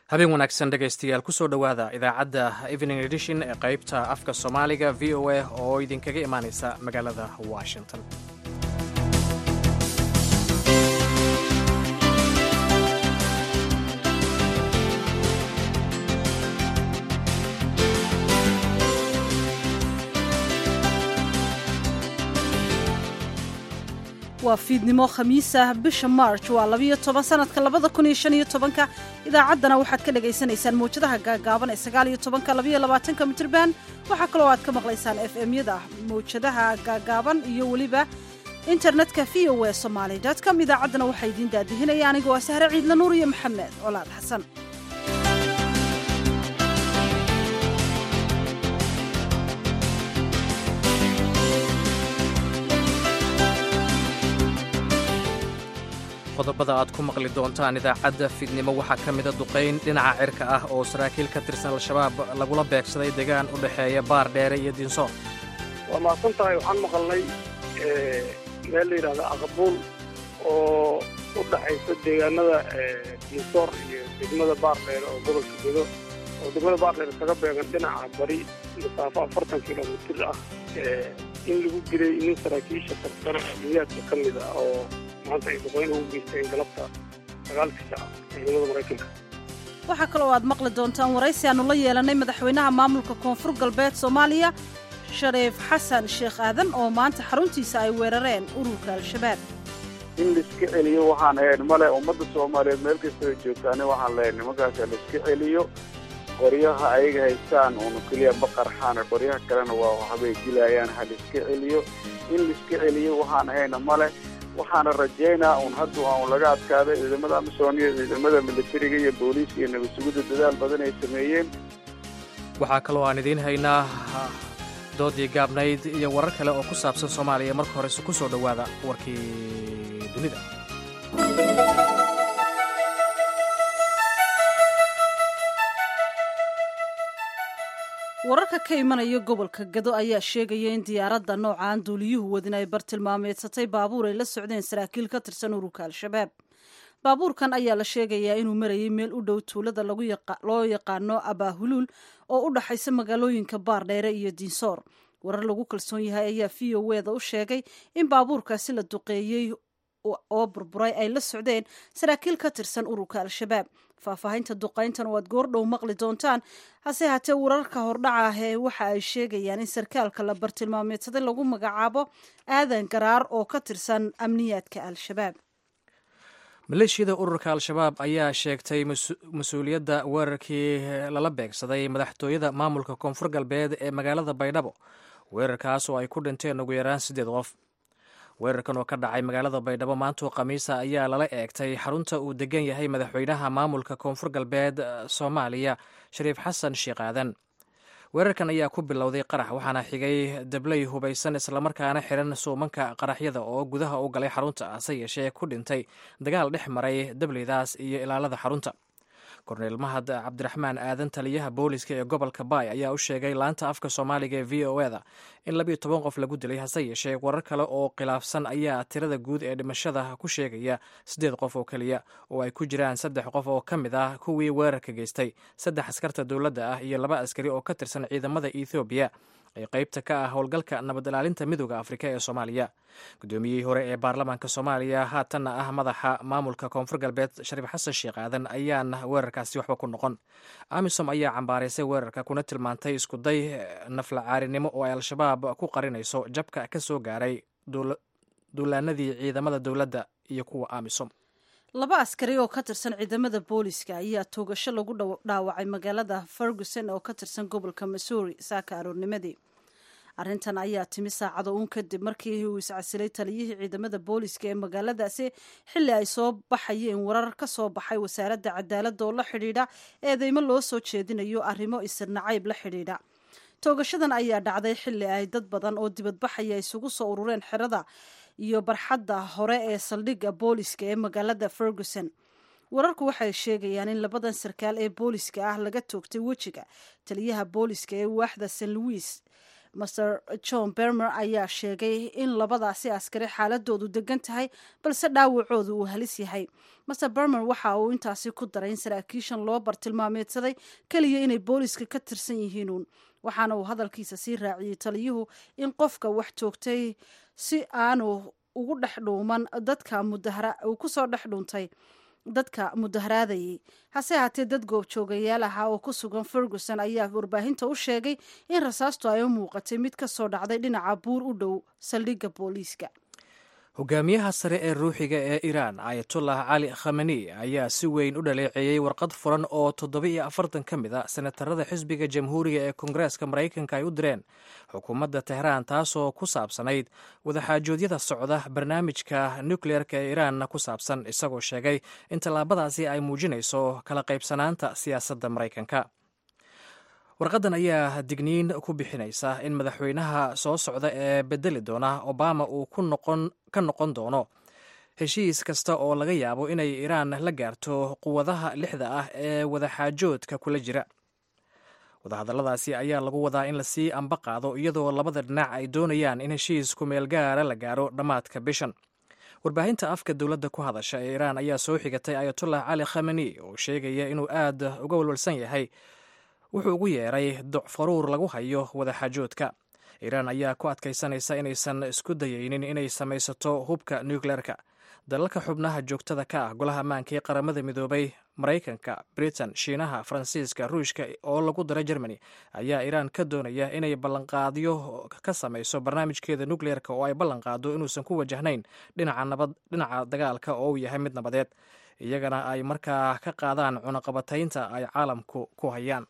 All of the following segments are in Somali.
habeen wanaagsan dhegaystayaal kusoo dhowaada idaacadda evening edition ee qaybta afka soomaaliga v o a oo idinkaga imaanaysa magaalada washington waa fiidnimo khamiisah bisha march waa labiyo toban sanadka labada kun iyo shan iyo tobanka idaacaddana waxaad ka dhagaysanaysaan mawjadaha gaagaaban ee sagaal iyo tobanka labayo labaatanka mitrban waxaa kaloo aad ka maqlaysaan f m-yada mawjadaha gaagaaban iyo weliba internetka v o e somaali com idaacaddana waxaa idiin daadihinaya aniga waa sahre ciidla nuur iyo maxamed colaad xasan qodobada aad ku maqli doontaan idaacadda fiidnimo waxaa ka mida duqayn dhinaca cirka ah oo saraakiil ka tirsan al-shabaab lagula beegsaday degaan u dhexeeya baar dheere iyo dinsoor waa mahadsan tahay waxaan maqalnay meel la yidhahda aqbuul oo u dhaxaysa deegaanada dinsoor iyo degmada baar dheere oo gobolka gedo oo degmada baar dheere kaga beegan dhinaca bari masaafo afartan kilomitir ah in lagu dilay nin saraakiisha tarsano amniyaadka ka mid ah oo maanta ay duqayn ugu geysteen galabta sagaalkii sac ciidamada maraykanka waxaa kaloo aad maqli doontaan waraysi aanu la yeelanay madaxweynaha maamulka koonfur galbeed soomaaliya shariif xasan sheekh aadan oo maanta xaruntiisa ay weerareen ururka al-shabaab in laiska celiyo waxaan ahayn male ummadda soomaaliyeed meel kastoo joogtaani waxaan leehay nimankaasa laiska celiyo qoryaha ayaga haystaan uunu keliya ma qarxaana qoryaha kalena waa waxbay dilayaan ha laiska celiyo in laiska celiyo waxaan ahayna male waxaana rajaynaa uun haddu aan laga adkaaday ciidamada amisooniya ciidamada militariga iyo booliiska iyo nabad sugidda dadaal badan ay sameeyeen waxaa kaloo aan idiin haynaa doodii gaabnayd iyo warar kale oo ku saabsan soomaaliya marka horese ku soo dhowaada warkii dunida wararka ka imanaya gobolka gado ayaa sheegaya in diyaaradda noocaan duuliyuhu wadin ay bartilmaameedsatay baabuur ay la socdeen saraakiil ka tirsan ururka al-shabaab baabuurkan ayaa la sheegayaa inuu marayay meel u dhow tuulada loo yaqaano abaahuluul oo u dhaxaysa magaalooyinka baardheere iyo diinsoor warar lagu kalsoon yahay ayaa v o weda u sheegay in baabuurkaasi la duqeeyey oo burburay ay la socdeen saraakiil ka tirsan ururka al-shabaab faahfaahinta duqayntan oo aad goordhow maqli doontaan hase haatee wararka hordhaca ah ee waxa ay sheegayaan in sarkaalka la bartilmaameedsaday lagu magacaabo aadan garaar oo ka tirsan amniyaadka al-shabaab maleeshiyada ururka al-shabaab ayaa sheegtay mas-uuliyadda weerarkii lala beegsaday madaxtooyada maamulka koonfur galbeed ee magaalada baydhabo weerarkaas oo ay ku dhinteen ugu yaraan siddeed qof weerarkan oo ka dhacay magaalada baydhabo maantoo khamiisa ayaa lala eegtay xarunta uu degan yahay madaxweynaha maamulka koonfur galbeed soomaaliya shariif xasan sheekh aadan weerarkan ayaa ku bilowday qarax waxaana xigay dabley hubaysan islamarkaana xiran suumanka qaraxyada oo gudaha u galay xarunta hase yeeshee ku dhintay dagaal dhex maray dableydaas iyo ilaalada xarunta korneyl mahad cabdiraxmaan aadan taliyaha booliska ee gobolka baay ayaa u sheegay laanta afka soomaaliga ee v o eda in labiyo toban qof lagu dilay hase yeeshee warar kale oo khilaafsan ayaa tirada guud ee dhimashada ku sheegaya siddeed qof oo keliya oo ay ku jiraan saddex qof oo ka mid ah kuwii weerarka geystay saddex askarta dowladda ah iyo laba askari oo ka tirsan ciidamada ethoobiya ee qaybta ka ah howlgalka nabad ilaalinta midooda afrika ee soomaaliya guddoomiyihii hore ee baarlamaanka soomaaliya haatanna ah madaxa maamulka koonfur galbeed shariif xasan sheekh aadan ayaan weerarkaasi waxba ku noqon amisom ayaa cambaaraysay weerarka kuna tilmaantay iskuday naflacaarinimo oo ay al-shabaab ku qarinayso jabka ka soo gaaray duulaanadii ciidamada dowladda iyo kuwa amisom laba askari oo ka tirsan ciidamada booliska ayaa toogasho lagu dhaawacay magaalada ferguson oo ka tirsan gobolka missouri saaka aroornimadii arrintan ayaa timi saacado uun kadib markii uu iscasilay taliyihii ciidamada booliska ee magaaladaasi xilli ay soo baxayeen warar ka soo baxay wasaaradda cadaaladda oo la xidhiidha eedeymo loo soo jeedinayo arrimo isirnacayb la xidhiidha toogashadan ayaa dhacday xilli ay dad badan oo dibadbaxaya isugu soo urureen xerada iyo barxadda hore ee saldhigga booliska ee magaalada ferguson wararku waxay sheegayaan in labadan sarkaal ee booliska ah laga toogtay wejiga taliyaha booliska ee waaxda st louis master john bermer ayaa sheegay in labadaasi askari xaaladoodu degan tahay balse dhaawacoodu uu halis yahay master bermer waxa uu intaasi ku daray in saraakiishan loo bartilmaameedsaday keliya inay booliska ka tirsan yihiinuun waxaana uu hadalkiisa sii raaciyey taliyuhu in qofka wax joogtay si aanu ugu dhex dhuuman dadka mudahara uu kusoo dhex dhuuntay dadka mudaharaadayay hase haatee dad goobjoogayaal ahaa oo ku sugan ferguson ayaa warbaahinta u sheegay in rasaastu ay u muuqatay mid ka soo dhacday dhinaca buur u dhow saldhigga booliiska hogaamiyaha sare ee ruuxiga ee iiraan ayatullah cali khamani ayaa si weyn u dhaleeceeyey warqad furan oo toddoba iyo afartan ka mid a senatarada xisbiga jamhuuriga ee koongareeska maraykanka ay u direen xukuumadda tehraan taasoo ku saabsanayd wadaxaajoodyada socda barnaamijka nukleerka ee iiraan ku saabsan isagoo sheegay in tallaabadaasi ay muujinayso kala qaybsanaanta siyaasadda maraykanka warqaddan ayaa digniin ku bixinaysa in madaxweynaha soo socda ee bedeli doona obama uu ka noqon doono heshiis kasta oo laga yaabo inay iiraan la gaarto quwadaha lixda ah ee wadaxaajoodka kula jira wadahadalladaasi ayaa lagu wadaa in lasii amba qaado iyadoo labada dhinac ay doonayaan in heshiis kumeel gaara la gaaro dhammaadka bishan warbaahinta afka dowladda ku hadasha ee iiraan ayaa soo xigatay ayatullah cali khamani oo sheegaya inuu aad uga walwalsan yahay wuxuu ugu yeeray docfaruur lagu hayo wadaxaajoodka iiraan ayaa ku adkaysanaysa inaysan isku dayaynin inay samaysato hubka nukleerka dalalka xubnaha joogtada ka ah golaha ammaanka ee qaramada midoobay maraykanka britain shiinaha faransiiska ruushka oo lagu dara germany ayaa iiraan ka doonaya inay ballanqaadyo ka samayso barnaamijkeeda nukleerka oo ay ballanqaado inuusan ku wajahnayn dhinaca dagaalka oo uu yahay mid nabadeed iyagana ay markaa ka qaadaan cunaqabataynta ay caalamku ku hayaan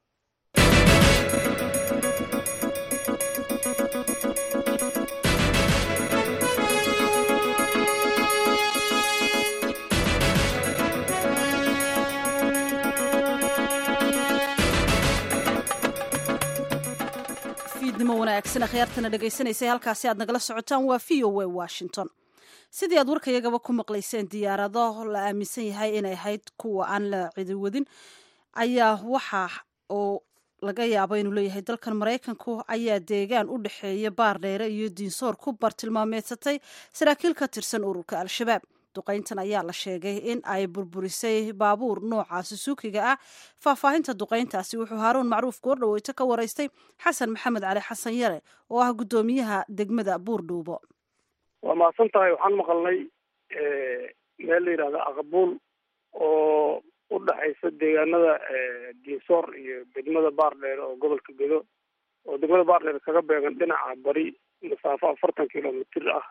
fiidnimo wanaagsan akhyaartana dhegaysanaysay halkaasi aad nagala socotaan waa v o a washington sidii aad warkayagaba ku maqlayseen diyaarado la aaminsan yahay inay ahayd kuwa aan la cidi wadin ayaa waxa oo laga yaabo inuu leeyahay dalkan maraykanku ayaa deegaan u dhexeeya baardheere iyo diinsoor ku bartilmaameedsatay saraakiil ka tirsan ururka al-shabaab duqayntan ayaa la sheegay in ay burburisay baabuur nooca susuukiga ah faahfaahinta duqayntaasi wuxuu haaruun macruuf goordhaweyto ka waraystay xasan maxamed cali xasan yare oo ah guddoomiyaha degmada buurdhuubo waa mahadsan tahay waxaan maqalnay meel la yidhahda aqabuul oo u dhexaysa deegaanada diinsoor iyo degmada baardheer oo gobolka gedo oo degmada baardheer kaga beegan dhinaca bari masaafo afartan kilomitir ah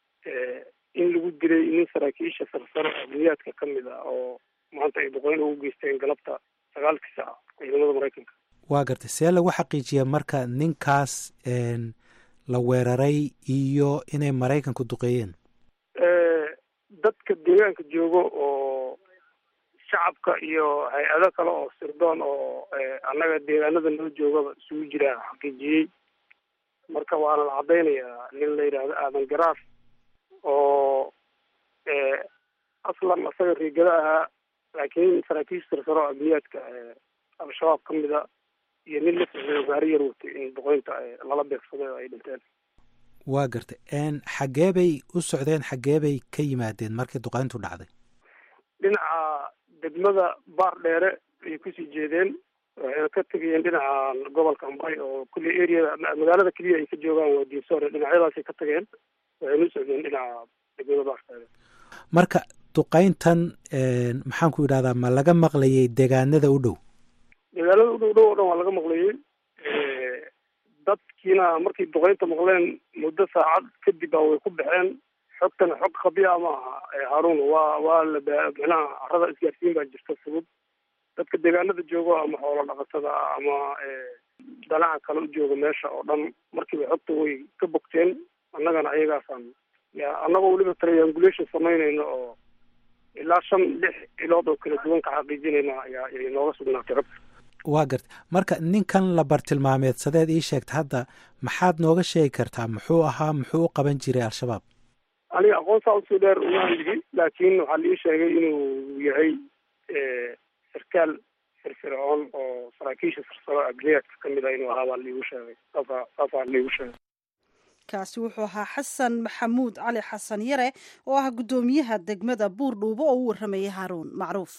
in lagu dilay nin saraakiisha sarsaro amniyaadka ka mid ah oo maanta ay duqeyn ugu geysteen galabta sagaalkii saac ciidamada maraykanka waa gartay see lagu xaqiijiya marka ninkaas la weeraray iyo inay maraykanku duqeeyeen dadka deegaanka jooga oo shacabka iyo hay-ado kale oo sirdoon oo annaga deegaanada noo joogaba isugu jiraa xaqiijiyey marka waana la caddaynayaa nin la yidhaahdo aadan garaaf oo aslan asaga riigada ahaa laakiin saraakiisha sarsaro amniyaadka al-shabaab ka mida iyo nin la socday gaari yar watay in duqeynta lala beegsaday oo ay dhinteen waa gartay xaggee bay u socdeen xaggee bay ka yimaadeen markii duqeyntu dhacday dhinaca degmada baar dheere ayay kusii jeedeen waxayna ka tegayeen dhinaca gobolka ambay oo kulli areada magaalada keliya ay ka joogaan waa diinsoore dhinacyadaasay ka tageen waxayna u socdeen dhinaca degmada baar dheere marka duqeyntan maxaan ku yidhahdaa ma laga maqlayay deegaanada u dhow deegaanada u dhow dhow oo dhan waa laga maqlayay dadkiina markay duqeynta maqleen muddo saacad kadib baa way ku baxeen xogtana xog khabiya ma aha haruun waa waa la micnaha carada isgaarsiin baa jirta fudud dadka deegaanada joogo ama xoolo dhaqatada ama danaha kale u jooga meesha oo dhan markiiba xogta way ka bogteen annagana ayagaasaan ya annagoo weliba triangulation samaynayno oo ilaa shan lix ilood oo kala duwan ka xaqiijinayna ayaa ay nooga sugnaatay xogta waa garta marka ninkan la bartilmaameedsadeed ii sheegta hadda maxaad nooga sheegi kartaa muxuu ahaa muxuu u qaban jiray al-shabaab aniga aqoonsaa usii dheer uma handigi laakiin waxaa la ii sheegay inuu yahay sarkaal firfircoon oo saraakiisha sarsaro abriyaadka ka mid a inuu ahaa baa liigu sheegay saasa saasaa liigu sheegay kaasi wuxuu ahaa xasan maxamuud cali xasan yare oo ah guddoomiyaha degmada buur dhuubo oo u warramayay haaruun macruuf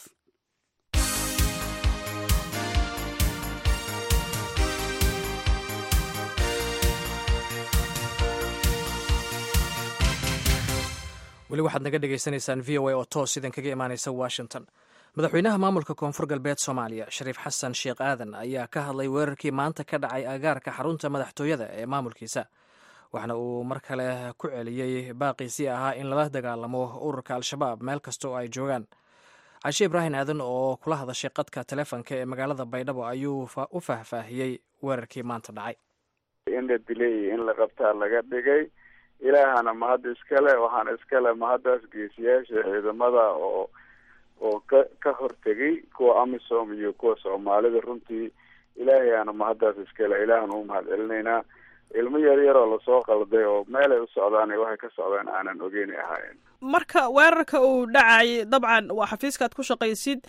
weli waxaad naga dhagaysanaysaan v o a oo toos idan kaga imaanaysa washington madaxweynaha maamulka koonfur galbeed soomaaliya shariif xasan sheekh aadan ayaa ka hadlay weerarkii maanta ka dhacay agaarka xarunta madaxtooyada ee maamulkiisa waxna uu mar kale ku celiyey baaqiisii ahaa in lala dagaalamo ururka al-shabaab meel kasta oo ay joogaan cashe ibraahim aadan oo kula hadashay qadka taleefonka ee magaalada baydhabo ayuu u faahfaahiyey weerarkii maanta dhacay in la dilay iyo in la qabtaa laga dhigay ilaahana mahad iskale waxaana iskale mahaddaas geesiyaasha ciidamada oo oo ka ka hortegay kuwa amisom iyo kuwa soomaalida runtii ilaahay aana mahaddaas iskale ilaahana u mahad celinaynaa ilmo yar yar oo lasoo qalday oo meelay u socdaan iyo waxay ka socdaan aanan ogeyn ahaayeen marka weerarka uu dhacay dabcan waa xafiiskaad ku shaqaysid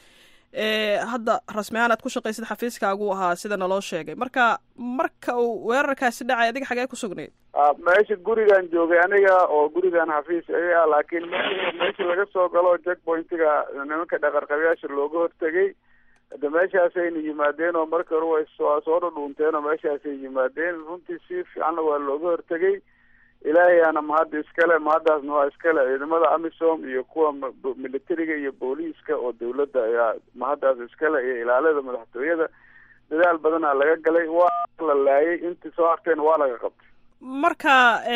hadda rasmi ahaan aad ku shaqaysid xafiiskaagu ahaa sida naloo sheegay marka marka uu weerarkaasi dhacay adiga xagee ku sugnayd meesha gurigan joogay aniga oo gurigan xafiis iga ah laakiin m meesha laga soo galo checkpointiga nimanka dhaqarqabayaasha looga hortegay hade meeshaasayna yimaadeen oo marka hore way soo soo dhudhuunteen oo meeshaasay yimaadeen runtii si fiicanna waa looga hortegay ilaahay aana mahadda iskale mahaddaasna waa iskale ciidamada amisom iyo kuwa militariga iyo booliiska oo dawladda ayaa mahaddaas iskale iyo ilaalada madaxtooyada dadaal badana laga galay waa la laayay intii soo harteen waa laga qabtay marka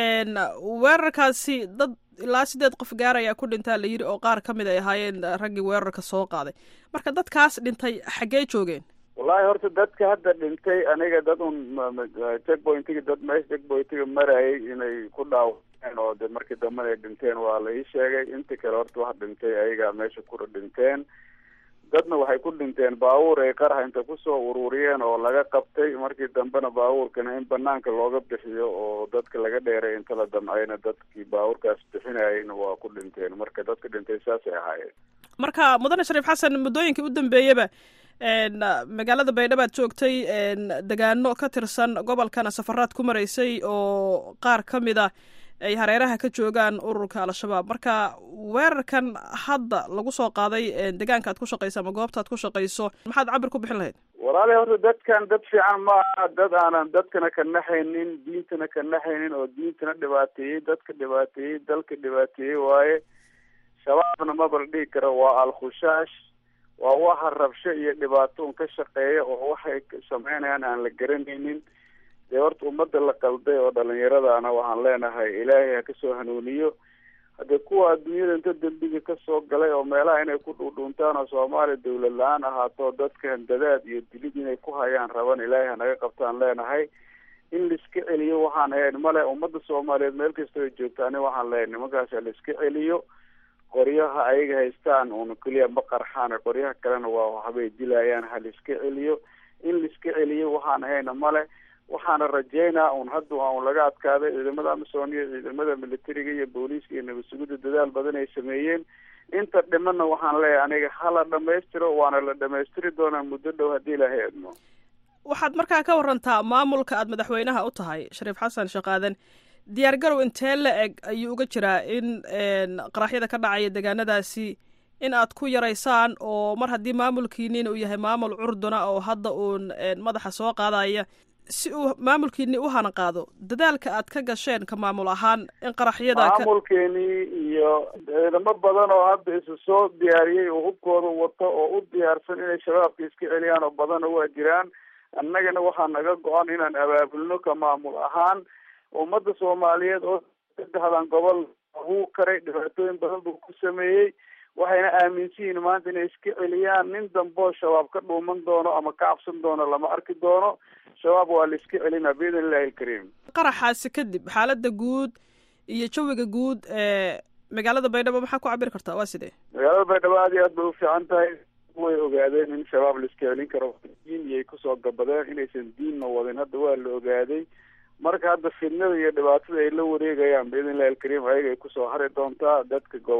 weerarkaasi dad ilaa sideed qof gaar ayaa ku dhintaa la yidhi oo qaar ka mid ay ahaayeen raggii weerarka soo qaaday marka dadkaas dhintay xaggee joogeen wallahi horta dadka hadda dhintay aniga dad un checkpointiga dad meesha checkpointiga marayay inay ku dhaawaceen oo de markii dambena ay dhinteen waa la ii sheegay inta kale horta wax dhintay ayagaa meesha kura dhinteen dadna waxay ku dhinteen baabuur ay qarax inta kusoo ururiyeen oo laga qabtay markii dambena baabuurkana in banaanka looga bixiyo oo dadka laga dheeray inta la damcayna dadkii baabuurkaas bixinayayna waa ku dhinteen marka dadka dhintay saasay ahaayeen marka mudane shariif xasan muddooyinkii u dambeeyaba magaalada baydhabo aad joogtay degaano ka tirsan gobolkana safaraad ku maraysay oo qaar ka mid a ay hareeraha ka joogaan ururka al-shabaab marka weerarkan hadda lagu soo qaaday degaanka aad ku shaqayso ama goobta aad ku shaqayso maxaad cabir ku bixin lahayd walaali horta dadkan dad fiican maaha dad aanan dadkana ka naxaynin diintana ka naxaynin oo diintana dhibaateeyey dadka dhibaateeyey dalka dhibaateeyey waaye shabaabna maba la dhigi karo waa al-khusaash waa waxa rabsho iyo dhibaato un ka shaqeeya oo waxay sameynayaan aan la garanaynin dee horta ummadda la qalday oo dhalinyaradaana waxaan leenahay ilaahay ha kasoo hanuuniyo hadde kuwa adduunyada inta dembiga kasoo galay oo meelaha inay ku dhuudhuuntaan oo soomaaliya dawlad la-aan ahaato dadkan dadaad iyo dilid inay ku hayaan raban ilaahay hanaga qabtaan leenahay in laiska celiyo waxaan ahayn male ummadda soomaaliyeed meel kasta ay joogtaani waxaan leeyahay nimankaas ha laiska celiyo qoryaha ayaga haystaan una keliya ma qarxaan qoryaha kalena waa waxbay dilayaan ha laiska celiyo in laiska celiyo waxaan ahayna male waxaana rajeynaa un hadda un laga adkaaday ciidamada amison iyo ciidamada militariga iyo booliiska iyo nabad sugidda dadaal badan ay sameeyeen inta dhimana waxaan leeyahay aniga hala dhamaystiro waana la dhamaystiri doonaa muddo dhow haddii ilaahay admo waxaad markaa ka warantaa maamulka aad madaxweynaha u tahay shariif xasan shaqaadan diyaar garow intee la eg ayuu uga jiraa in qaraxyada ka dhacaya degaanadaasi in aad ku yaraysaan oo mar haddii maamulkiinin uu yahay maamul curduna oo hadda uun madaxa soo qaadaya si uu maamulkiini u hana qaado dadaalka aad ka gasheen ka maamul ahaan in qaraxyada maamulkeenii iyo ciidamo badan oo hadda isu soo diyaariyey oo hubkooda wato oo u diyaarsan inay shabaabka iska celiyaan oo badana waa jiraan annagana waxaa naga go-an inaan abaabulno ka maamul ahaan ummadda soomaaliyeed oo saddexdan gobol wuu karay dhibaatooyin badan buu ku sameeyey waxayna aaminsan yihiin maanta inay iska celiyaan nin damboo shabaab ka dhuuman doono ama ka cabsan doono lama arki doono shabaab waa la iska celinaa biidn illahi alkariim qaraxaasi kadib xaaladda guud iyo jawiga guud ee magaalada baydhabo maxaa ku cabiri kartaa waa sidee magaalada baydhabo aad iyo aad bay ufiican tahay way ogaadeen in shabaab la iska celin karo diin iyay kusoo gabadeen inaysan diinna wadin hadda waa la ogaaday marka hadda fidnada iyo dhibaatada ay la wareegayaan biidn illahi alkariim ayaga ay kusoo hari doontaa dadka gobol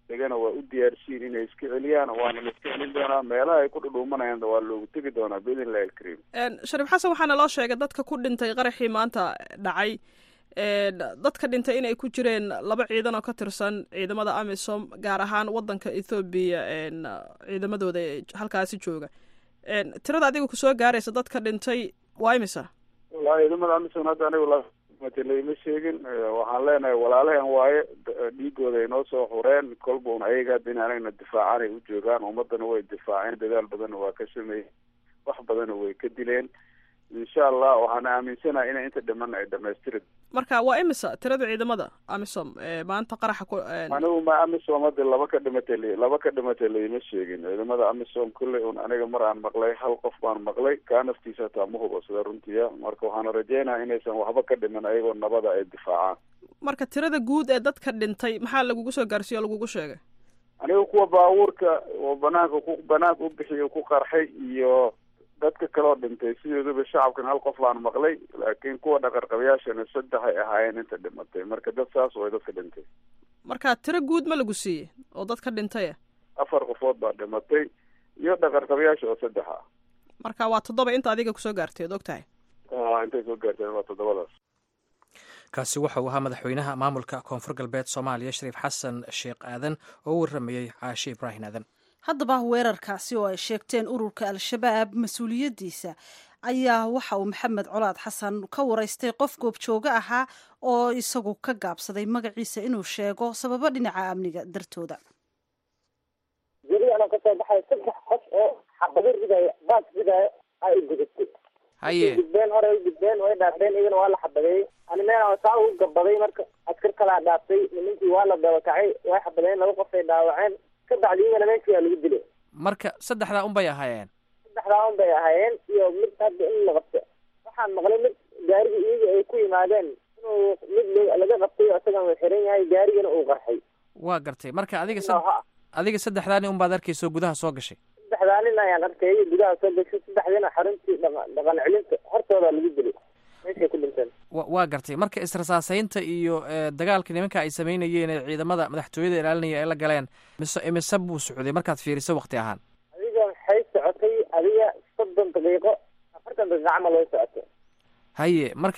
degana waa u diyaarsiin inay iska celiyaan waana la iska celin doonaa meelaha ay ku dhudhuumanayaan waa loogu tegi doonaa biidn illahi alkariim shariif xasan waxaana loo sheegay dadka ku dhintay qaraxii maanta dhacay dadka dhintay inay ku jireen laba ciidan oo ka tirsan ciidamada amisom gaar ahaan wadanka ethoobiya ciidamadooda ee halkaasi jooga tirada adiga kusoo gaaraysa dadka dhintay waa imisa wallahi ciidamada amisom hadda anigu laima sheegin waxaan leenahay walaalahan waaye dhiigooda ay noo soo xureen kolba un ayaga hadda in anagna difaacanay u joogaan ummadana way difaaceen dadaal badanna waa ka sameeyey wax badanna way ka dileen insha allah waxaan aaminsanahay ina inta dhiman ay dhamaystiri marka waa imisa tirada ciidamada amisom maanta qaraxa ku anigu ma amisom hadda laba ka dhimatay laba ka dhimatay laima sheegin ciidamada amisom kulley un aniga mar aan maqlay hal qof baan maqlay kaa naftiisa hataa ma hubo sida runtiya marka waxaana rajeynaya inaysan waxba ka dhiman ayagoo nabada ay difaacaan marka tirada guud ee dadka dhintay maxaa lagugu soo gaarsiiye o lagugu sheegay aniga kuwa baabuurka oo banaanka ku banaanka u bixiyo ku qarxay iyo dadka kaloo dhintay sidooduba shacabkan hal qof baan maqlay laakiin kuwa dhaqarqabayaashana saddex ay ahaayeen inta dhimatay marka dad saas way dadka dhintay marka tiro guud ma lagu siiyey oo dadka dhintay afar qofood baa dhimatay iyo dhaqarqabayaasha oo saddex ah marka waa toddoba inta adiga kusoo gaartay od og tahay intay soo gaarteen waa toddobadaas kaasi waxa uu ahaa madaxweynaha maamulka koonfur galbeed soomaaliya shariif xasan sheekh aadan oo u waramayey caashi ibraahim aadan haddaba weerarkaasi oo ay sheegteen ururka al-shabaab mas-uuliyaddiisa ayaa waxa uu maxamed colaad xasan ka waraystay qof goobjooga ahaa oo isagu ka gaabsaday magaciisa inuu sheego sababo dhinaca amniga dartooda weli anoo kasoo baxay saddex qof oo xabado ridaya baas ridaya ay gudatay haye gudbeen hore ay gudbeen way dhaafeen iyagana waa la xabadeeyey ani meel saa ugu gabaday marka askar kalaa dhaaftay nimankii waa la dabakacay way xabadeen laba qof ay dhaawaceen ka bacdi iyagana meeshii waa lagu dilay marka saddexdaa un bay ahaayeen saddexdaa un bay ahaayeen iyo mid hadda in la qabto waxaan maqlay mid gaarigi iyaga ay ku yimaadeen inuu mid laga qabtay isagan uu xiran yahay gaarigana uu qarxay waa gartay marka adiga adiga saddexdaa nin un baad arkayso gudaha soo gashay saddexdaa nin ayaan arkay gudaha soo gashay saddexdiina xaruntii dhaqan celinta hortooda lagu dilay meeshay ku dhinteen waa gartay marka israsaasaynta iyo dagaalka nimanka ay samaynayeen ee ciidamada madaxtooyada ilaalinaya ay la galeen mise imise buu socday markaad fiiriso wakti ahaan adiga waxay socotay adiga soddon daqiiqo afartan daqiiqo camal way socotay haye marka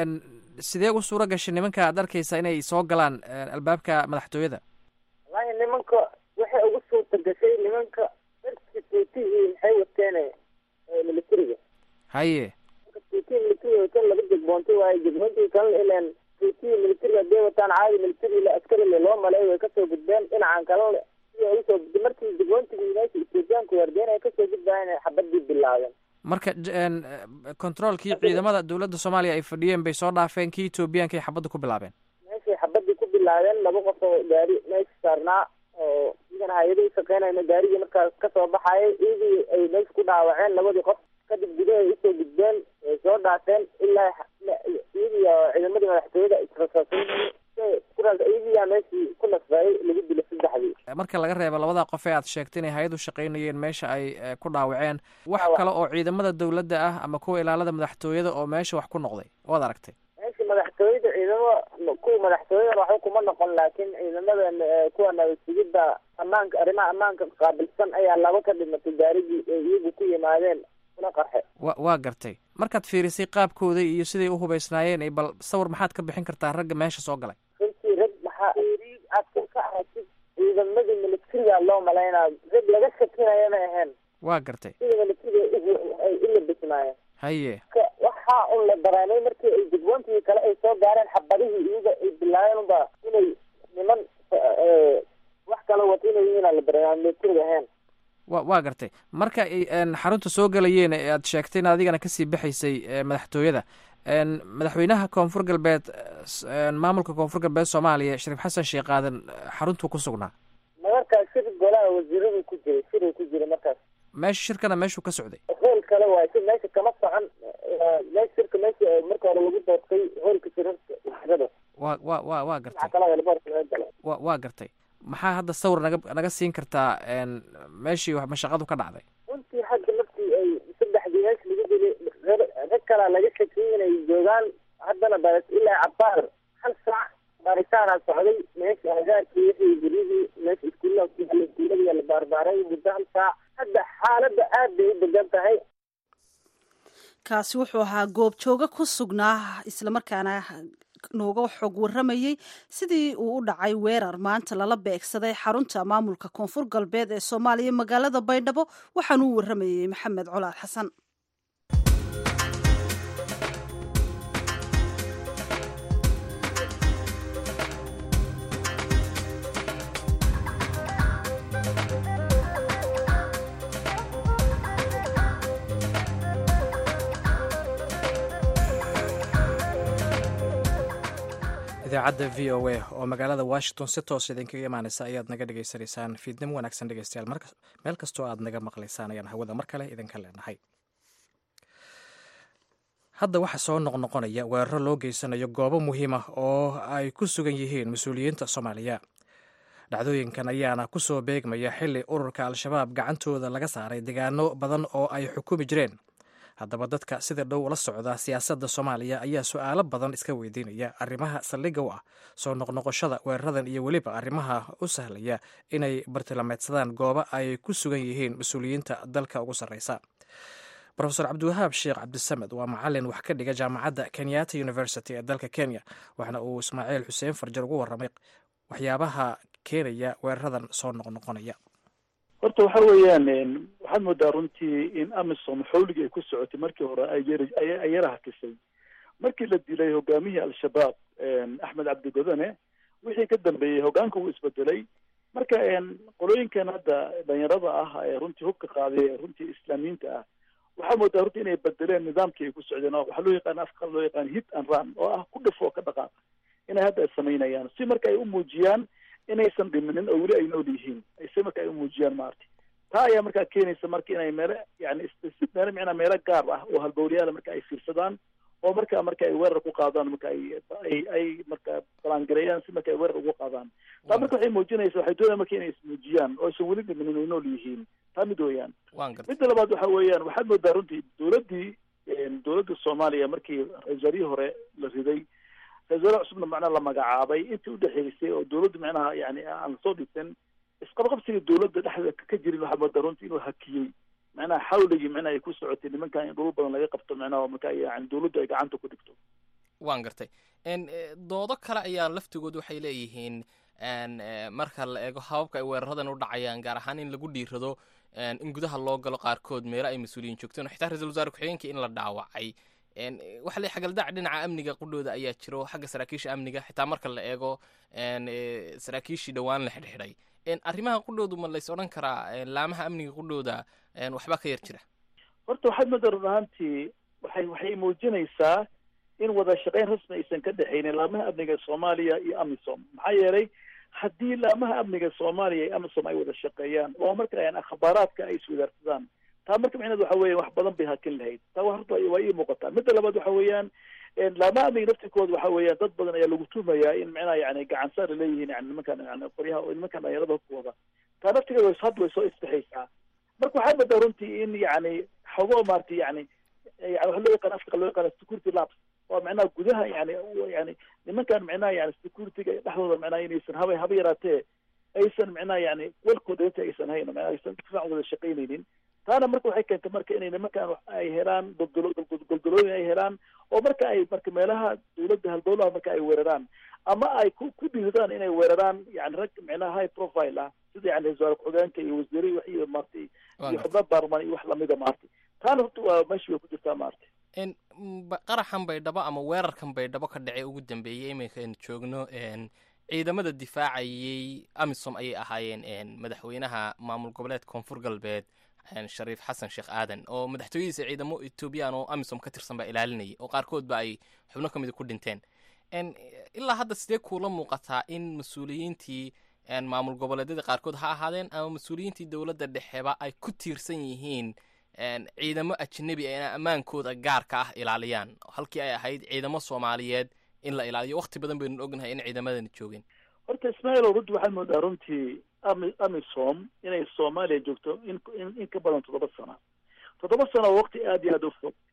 sidee u suuro gashay nimanka aad arkaysa inay soo galaan albaabka madaxtooyada wallahi nimanka waxay ugu suurta gashay nimanka darkii tuutihii maxay wateen militariga haye tuutihii militariga wateen laba jegboonti waaye jegboontii kalena ilan tuutihii militariga hadday wataan caadi militari le askari le loo maleey way kasoo gudbeen dhinacan kalena siday ugu soo gudbeen markii jegboontigii meesha ethoobiyaanku wardeen ay kasoo gudbaayeen ay xabadii bilaabeen marka controolkii ciidamada dowladda soomaaliya ay fadhiyeen bay soo dhaafeen kii etoobiyaanka ay xabadda ku bilaabeen meeshay xabadii ku bilaabeen laba qof oo gaari meesha saarnaa oo iyagan hay-adihii shaqeynayna gaarigii markaas kasoo baxayay iyagii ay meesha ku dhaawaceen labadii qof kadib gudahay usoo gudbeen way soo dhaafeen ilaa iyagiiyo ciidamadii madaxtooyada israsaasaynayay iyagiiyaa meeshii ku nasbaayay lagu dilay saddexdii marka laga reebo labada qof ee aad sheegtay inay hay-ad u shaqaynayeen meesha ay ku dhaawaceen wax kale oo ciidamada dowladda ah ama kuwa ilaalada madaxtooyada oo meesha wax ku noqday waad aragtay meesha madaxtooyada ciidamo kuwa madaxtooyada waxba kuma noqon laakiin ciidamada kuwa nabadsugidda ammaanka arrimaha ammaanka qaabilsan ayaa laba ka dhimatay gaarigii ay iyagu ku yimaadeen kuna qarxe wa waa gartay markaad fiirisay qaabkooda iyo siday u hubaysnaayeen bal sawir maxaad ka bixin kartaa ragga meesha soo galay runtii rag maxaa aad ka aragtid ciidamadii militariga loo malaynaa rag laga shakinayo ma ahayn waa gartay sida militariga ay u labisnaayeen haye waxaa un la dareemay markii ay jegboontii kale ay soo gaareen xabadihii iyaga ay bilaabeen unba inay niman wax kala wata inay yihiin la dareema militariga ahayn wa waa gartay marka ay xarunta soo galayeen ee aad sheegtay in adigana kasii baxaysay madaxtooyada madaxweynaha koonfur galbeed maamulka koonfur galbeed soomaaliya shariif xasan sheekh aadan xaruntuu ku sugnaa markaas shir golaha wasiiradu ku jiray shiruu ku jiray markaas meesha shirkana meeshuu ka socday hool kale waay si meesha kama socon meesha shirka meesha marka hore lagu doortay hoolka shirarka wasiirada wa wa wa waa gartay kale elboorka laga galay wa waa gartay maxaa hadda sawir naga naga siin kartaa meeshii mashaqadu ka dhacday runtii hadda markii ay saddexdii meesha lagu dilay rag kalaa laga shakiyay inay joogaan haddana ba ilaa cabaar hal saac baa baaritaana socday meesha agaarkii wixii guryihii meesha iskuullaha ku yaalla iskuulladiiya la baarbaaray muddo hal saac hadda xaaladda aad bay u degan tahay kaasi wuxuu ahaa goobjooga ku sugnaa islamarkaana nooga xog waramayey sidii uu u dhacay weerar maanta lala beegsaday xarunta maamulka koonfur galbeed ee soomaaliya magaalada baydhabo waxaana u waramayey maxamed colaal xasan idaacadda v o a oo magaalada washington si toos idinkaga imaaneysa ayaad naga dhegaysanaysaan fiidnimo wanaagsan dhegeystayaal meel kastoo aad naga maqlaysaan ayaan hawada mar kale idinka leenahay hadda waxaa soo noqnoqonaya weeraro loo geysanayo goobo muhiim ah oo ay ku sugan yihiin mas-uuliyiinta soomaaliya dhacdooyinkan ayaana ku soo beegmaya xili ururka al-shabaab gacantooda laga saaray deegaano badan oo ay xukumi jireen haddaba dadka sida dhow ula socda siyaasadda soomaaliya ayaa su-aalo badan iska weydiinaya arrimaha saldhigga u ah soo noqnoqoshada weeraradan iyo weliba arrimaha u sahlaya inay bartilmaameedsadaan goobo ay ku sugan yihiin mas-uuliyiinta dalka ugu sarreysa rofeor cabdiwahaab sheekh cabdisamed waa macalin wax ka dhiga jaamacadda kenyatta university ee dalka kenya waxna uu ismaaciil xuseen farjar ugu warramay waxyaabaha keenaya weeraradan soo noqnoqonaya horta waxa weeyaan waxaad moodaa runtii in amisom xawligii ay ku socotay markii hore ay yara hakisay markii la dilay hogaamihii al-shabaab axmed cabdigodane wixii ka dambeeyey hogaanka wuu isbedelay marka qolooyinkan hadda dhalinyarada ah ee runtii hubka qaaday ee runtii islaamiyiinta ah waxaa moodaa runtii inay bedeleen nidaamkii ay ku socdeen oo waxaa loo yaqaan afka loo yaqaan hit and run oo ah ku dhif oo ka dhaqaaq inay hadda ay samaynayaan si marka ay u muujiyaan inaysan dhiminin oo weli ay nool yihiin si marka ay umuujiyaan maarti taa ayaa markaa keenaysa marka inay meelo yani meelo micnaa meelo gaar ah oo halbowlayaala marka ay fiirsadaan oo marka marka ay weerar ku qaadaan marka ay ay ay marka balangareeyaan si marka ay weerar ugu qaadaan taa marka waxay muujinaysa waxay doonayaan marka inay ismuujiyaan oo aysan weli dhiminin ay nool yihiin taa mid weeyaan midda labaad waxa weeyaan waxaad moodaa runtii dowladdii dowladda soomaaliya markii ra-isul wasaarihii hore la riday ra-isul wasaare cusubna macnaha la magacaabay intii udhexaysay oo dowladdu macnaha yani aan lasoo dhisin isqabqabsiga dowladda dhexdeeda ka jirin waxaa moodaa runtii inuu hakiyey macnaha xawligii macnaha ay ku socotay nimankan in dhul badan laga qabto macnaha marka yani dowladdu ay gacanta ku dhigto waan gartay doodo kale ayaa laftigood waxay leeyihiin marka la eego hababka ay weeraradan u dhacayaan gaar ahaan in lagu dhiirado in gudaha loo galo qaarkood meelo ay mas-uuliyiin joogteen oo xitaa ra-isul wasaare ku-xigeenka in la dhaawacay waxa la xagaldaac dhinaca amniga qudhooda ayaa jiro xagga saraakiisha amniga xitaa marka la eego saraakiishii dhowaan la xidhxidhay arrimaha qudhoodu ma lays odhan karaa laamaha amniga qudhooda waxba ka yar jira horta waxaad moodaa run ahaantii waxay waxay muujinaysaa in wada shaqayn rasmi aysan ka dhexaynin laamaha amniga soomaaliya iyo amisom maxaa yeelay haddii laamaha amniga soomaaliya iyo amisom ay wada shaqeeyaan oo marka yan akhbaaraadka ay iswadaarsadaan taa marka micneed waxa weya wax badan bay hakin lahayd taa horta waa ii muuqataa midda labaad waxa weeyaan laamaha amniga naftirkooda waxa weeyaan dad badan ayaa lagu tuumayaa in micnaha yani gacansaar leeyihiin yani nimankan yani qoryaha nimankan dhalinyarada hubkooda taa naftigeeda hadda way soo isbixaysaa marka waxaa moodaa runtii in yani xogo maarata yani yani waxa loo yaqaan afka loo yaqaan security labs oo macnaha gudaha yani yani nimankan micnaha yani securityga dhexdooda micnaha inaysan haba haba yaraatee aysan micnaha yani walkooda inta aysan hayn micnaha aysan sifiican wada shaqaynaynin taana marka waxay keentay marka inay nimankan ay helaan goldolo goldolooyin ay helaan oo marka ay marka meelaha dowladda halbowlaha marka ay weeraraan ama ay ku ku dhiiradaan inay weeraraan yani rag micnaha high profile ah sida yani wasaare ku-xigeenka iyo wasiire wax iyo maartay iyo xubno baarlamaan iyo wax lamida maartay taana horta waa meesha way ku jirtaa maartay qaraxan baydhabo ama weerarkan baydhabo ka dhacay ugu dambeeyey iminkaaynu joogno ciidamada difaacayey amisom ayay ahaayeen madaxweynaha maamul goboleed koonfur galbeed shariif xasan sheekh aadan oo madaxtooyadiisa ciidamo ethoobiyan oo amisom ka tirsan baa ilaalinayay oo qaarkoodba ay xubno ka mida ku dhinteen ilaa hadda sidee kuula muuqataa in mas-uuliyiintii maamul goboleedyada qaarkood ha ahaadeen ama mas-uuliyiintii dowladda dhexeba ay ku tiirsan yihiin ciidamo ajnabi a ina ammaankooda gaarka ah ilaaliyaan halkii ay ahayd ciidamo soomaaliyeed in la ilaaliyo wakti badan baynu ognahay in ciidamadani joogeen horta ismaaciil runti waxaad moodaa runtii ami amisom inay soomaaliya joogto in in ka badan toddoba sana toddoba sana oo wakti aad iyo aad u fog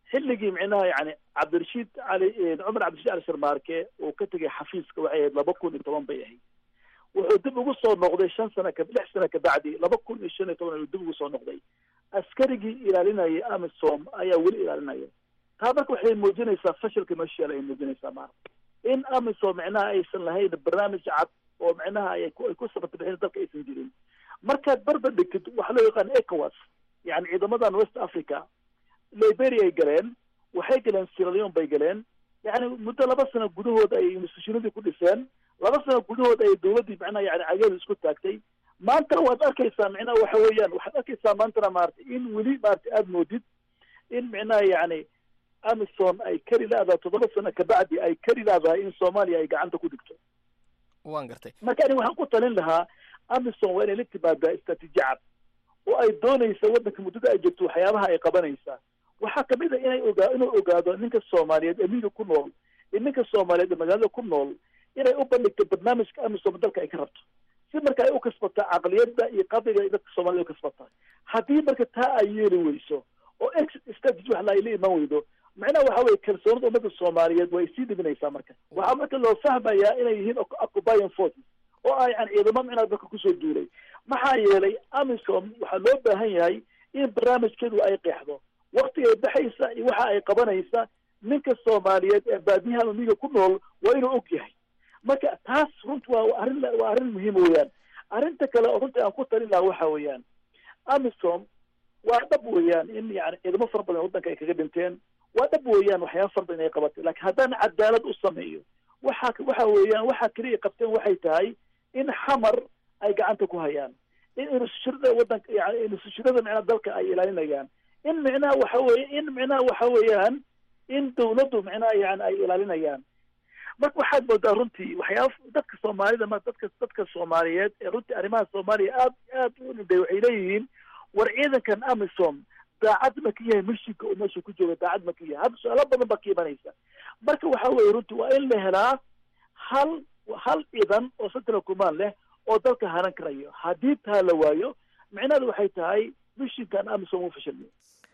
xilligii micnaha yani cabdirashiid cali cumar cabdirashiid cali sharmaarke uu ka tegay xafiiska waxay ahayd laba kun iyo toban bay ahayd wuxuu dib ugu soo noqday shan sana ka lix sana kabacdi laba kun iyo shan iyo toban ayuu dib ugu soo noqday askarigii ilaalinaya amisom ayaa weli ilaalinaya taa marka waxay muujinaysaa fashilka meesha ay muujinaysaa maarata in amisom micnaha aysan lahayn barnaamij cad oo micnaha ay ku ay ku sabata bixin dalka aysan jirin markaad barbar dhigtid waxaa loo yaqaan ecowas yani ciidamadan west africa liberia ay galeen waxay galeen sierra leone bay galeen yani muddo laba sano gudahood ay institutionadii ku dhiseen laba sano gudahood ay dawladdii macnaha yani cageedu isku taagtay maantana waad arkaysaa micnaha waxa weeyaan waxaad arkaysaa maantana maarata in weli maarata aada moodid in micnaha yani amison ay kari laadahay toddoba sano kabacdi ay kari laadahay in soomaaliya ay gacanta ku dhigto waan gartay marka ani waxaan ku talin lahaa amison waa inay la timaadaa istraatiiji cad oo ay doonaysa waddanka muddada ay joogto waxyaabaha ay qabanaysaa waxaa kamid a inay ogaa inuu ogaado ninka soomaaliyeed ee miyiga ku nool iyo ninka soomaaliyeed ee magaalada ku nool inay u bandhigto barnaamijka amisom dalka ay ka rabto si marka ay u kasbataa caqliyadda iyo qabriga ay dadka soomaaliyed u kasbataa haddii marka taa ay yeeli weyso oo exit strategy wax la ay la iman weydo macnaha waxa weye kalsoonida ummadda soomaaliyeed way sii dhiminaysaa marka waxaa marka loo fahmayaa inay yihiin occupian forces oo ah yani ciidamo micnaa dalka kusoo duulay maxaa yeelay amisom waxaa loo baahan yahay in barnaamijkeedu ay qeexdo waktiga ay baxaysa iyo waxa ay qabanaysa ninka soomaaliyeed ee baadiyaha ama miyiga ku nool waa inuu og yahay marka taas runta waa arrin waa arrin muhiim weeyaan arrinta kale oo runta aan ku talin lahaa waxa weeyaan amisom waa dhab weeyaan in yani ciidamo fara badan waddanka ay kaga dhinteen waa dhab weeyaan waxyaaba fara badan ay qabatay lakin haddaan cadaalad u sameeyo waxa waxa weeyaan waxa keliya qabteen waxay tahay in xamar ay gacanta ku hayaan in institutionada waddanka yani institutionada micnaha dalka ay ilaalinayaan in micnaha waxa weye in micnaha waxa weeyaan in dawladdu micnaha yani ay ilaalinayaan marka waxaad moodaa runtii waxyaaba dadka soomaalida ma dadka dadka soomaaliyeed ee runtii arrimaha soomaaliya aad aad u dhintay waxay leeyihiin war ciidankan amisom daacad ma ka yahay mishinka uu meesha ku jooga daacad ma ka yahay hadda su-aalo badan baa ka imanaysa marka waxa weye runtii waa in la helaa hal hal ciidan oo central command leh oo dalka haran karayo haddii taa la waayo micnaheedu waxay tahay mishinkan amisom u fashilmay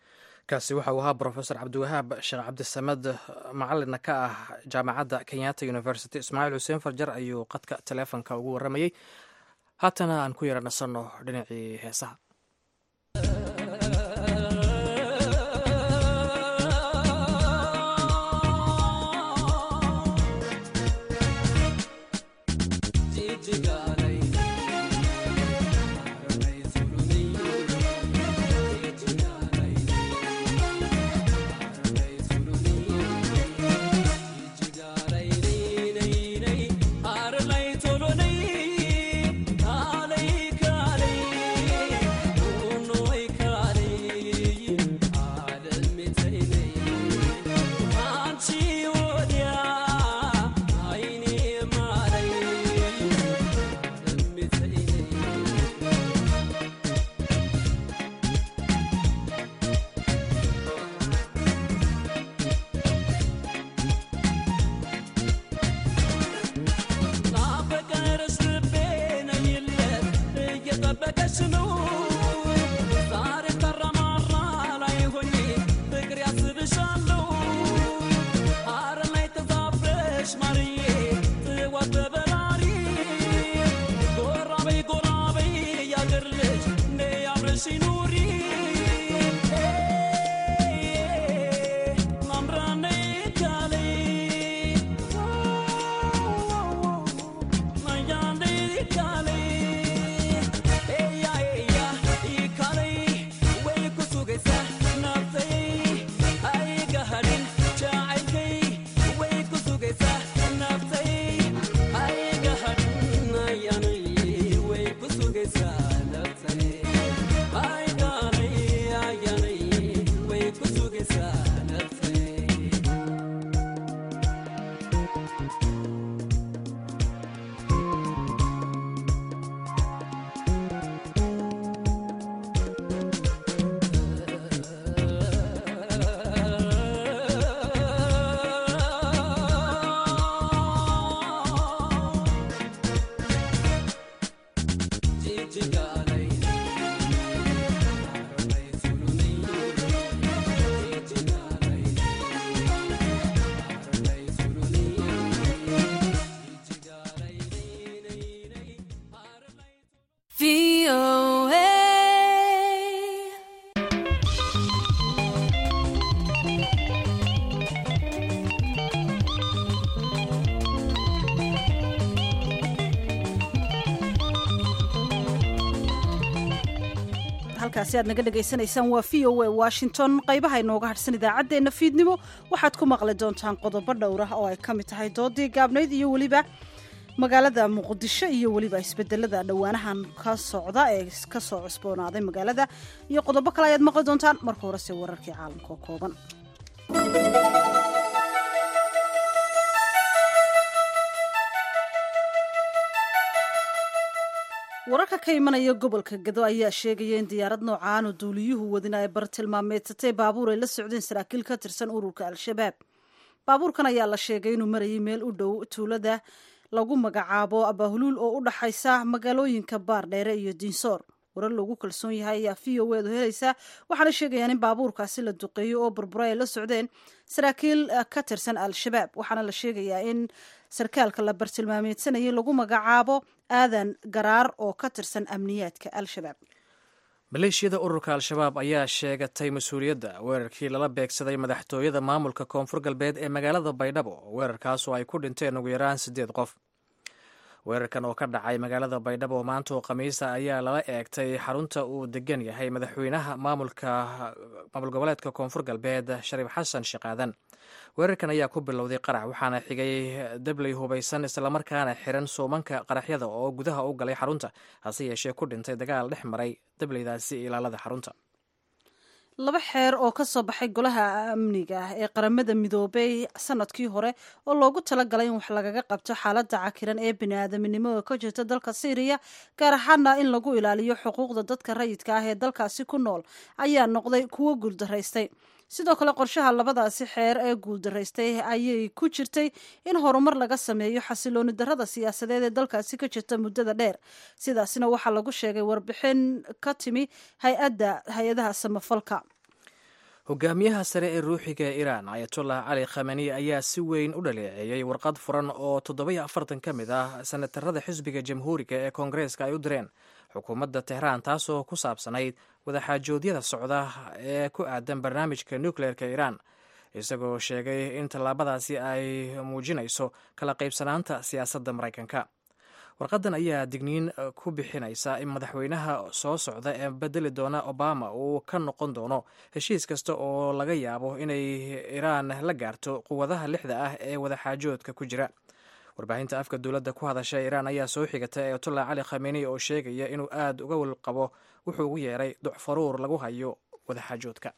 kaasi waxa uu ahaa brofesor cabdiwahaab sheekh cabdisamed macalina ka ah jaamacadda kenyatta university ismaaciil xuseen farjar ayuu qadka taleefonka ugu warramayey haatana aan ku yara nasanno dhinacii heesaha Bye. halkaasi aad naga dhegaysanaysaan waa v o a washington qaybaha inooga hadhsan idaacaddeenna fiidnimo waxaad ku maqli doontaan qodobo dhowr ah oo ay ka mid tahay doodii gaabnayd iyo weliba magaalada muqdisho iyo weliba isbedelada dhowaanahan ka socda ee ka soo cusboonaaday magaalada iyo qodobo kale ayaad maqli doontaan marka horese wararkii caalamka oo kooban wararka ka imanaya gobolka gado ayaa sheegaya in diyaarad noocaanu duuliyuhu wadin ay bartilmaameedsatay baabuur ay la socdeen saraakiil ka tirsan ururka al-shabaab baabuurkan ayaa la sheegay inuu marayay meel u dhow tuulada lagu magacaabo abahuluul oo u dhaxaysa magaalooyinka baardheere iyo diinsoor warar lagu kalsoon yahay ayaa v o edu helaysa waxaana sheegayaan in baabuurkaasi la duqeeyo oo burbura ay la socdeen saraakiil ka tirsan al-shabaab waxaana la sheegayaa in sarkaalka la bartilmaameedsanayay lagu magacaabo aadan garaar oo ka tirsan amniyaadka al-shabaab maleeshiyada ururka al-shabaab ayaa sheegatay mas-uuliyadda weerarkii lala beegsaday madaxtooyada maamulka koonfur galbeed ee magaalada baydhabo weerarkaasoo ay ku dhinteen ugu yaraan siddeed qof weerarkan oo ka dhacay magaalada baydhabo maanta oo khamiisa ayaa lala eegtay xarunta uu degan yahay madaxweynaha maamulka maamul goboleedka koonfur galbeed shariif xasan sheekaadan weerarkan ayaa ku bilowday qarax waxaana xigay dabley hubaysan islamarkaana xiran suumanka qaraxyada oo gudaha u galay xarunta hase yeeshee ku dhintay dagaal dhex maray dableydaasi ilaalada xarunta laba xeer oo ka soo baxay golaha amniga ee qaramada midoobay sanadkii hore oo loogu talagalay in wax lagaga qabto xaaladda cakiran ee biniaadaminimo oo ka jirta dalka syriya gaar ahaana in lagu ilaaliyo xuquuqda dadka rayidka ah ee dalkaasi ku nool ayaa noqday kuwo guuldaraystay sidoo kale qorshaha labadaasi xeer ee guuldaraystay ayay ku jirtay in horumar laga sameeyo xasilooni darrada siyaasadeed ee dalkaasi ka jirta muddada dheer sidaasina waxaa lagu sheegay warbixin ka timi hay-adda hay-adaha samafalka hogaamiyaha sare ee ruuxiga ee iiraan ayatollah cali khamani ayaa si weyn u dhaleeceeyey warqad furan oo toddobiyo afartan ka mid ah senatarada xisbiga jamhuuriga ee koongareeska ay u direen xukuumadda tehraan taasoo ku saabsanayd wadaxaajoodyada socda ee ku aadan barnaamijka nukleerka iiraan isagoo sheegay in tallaabadaasi ay muujinayso kala qaybsanaanta siyaasadda maraykanka warqadan ayaa digniin ku bixinaysa in madaxweynaha soo socda ee bedeli doona obama uu ka noqon doono heshiis kasta oo laga yaabo inay iiraan la gaarto quwadaha lixda ah ee wadaxaajoodka ku jira warbaahinta afka dowladda ku hadasha iiraan ayaa soo xigatay ayatollah cali khameni oo sheegaya inuu aada uga walqabo wuxuu ugu yeeray ducfaruur lagu hayo wadaxaajoodka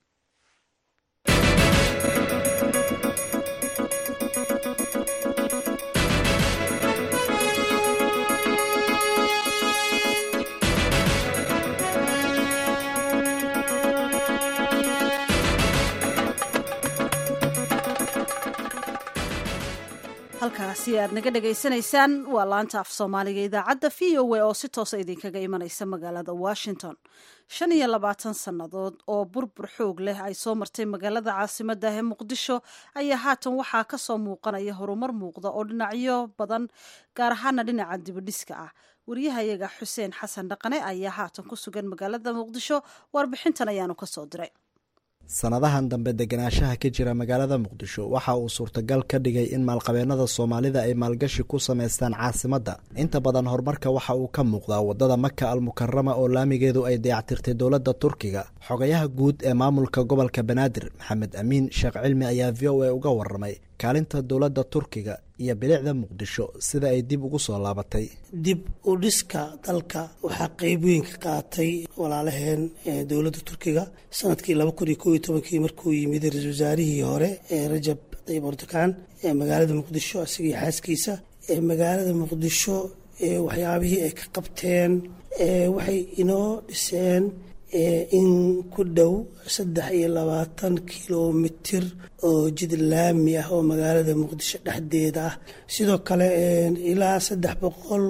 halkaasi aad naga dhegaysanaysaan waa laanta af soomaaliga idaacadda v o a oo si toosa idinkaga imanaysa magaalada washington shan iyo labaatan sannadood oo burbur xoog leh ay soo martay magaalada caasimadda ee muqdisho ayaa haatan waxaa ka soo muuqanaya horumar muuqda oo dhinacyo badan gaar ahaana dhinaca dibadhiska ah wariyahayaga xuseen xasan dhaqane ayaa haatan ku sugan magaalada muqdisho warbixintan ayaanu kasoo diray sanadahan dambe deganaanshaha ka jira magaalada muqdisho waxa uu suurtagal ka dhigay in maalqabeennada soomaalida ay maalgashi ku samaystaan caasimadda inta badan horumarka waxa uu ka muuqdaa waddada maka almukarama oo laamigeedu ay dayactirtay dowladda turkiga xogayaha guud ee maamulka gobolka banaadir maxamed amiin sheekh cilmi ayaa v o a uga waramay kaalinta dowladda turkiga iyo bilicda muqdisho sida ay dib ugu soo laabatay dib u dhiska dalka waxaa qeyb weyn ka qaatay walaalaheen dowladda turkiga sanadkii laba kun iyo koo iyo tobankii markuu yimid ra-isul wasaarihii hore ee rajab tayyib erdogan ee magaalada muqdisho isagii xaaskiisa ee magaalada muqdisho waxyaabihii ay ka qabteen waxay inoo dhiseen in ku dhow saddex iyo labaatan kilomitir oo jid laami ah oo magaalada muqdisho dhexdeeda ah sidoo kale ilaa saddex boqol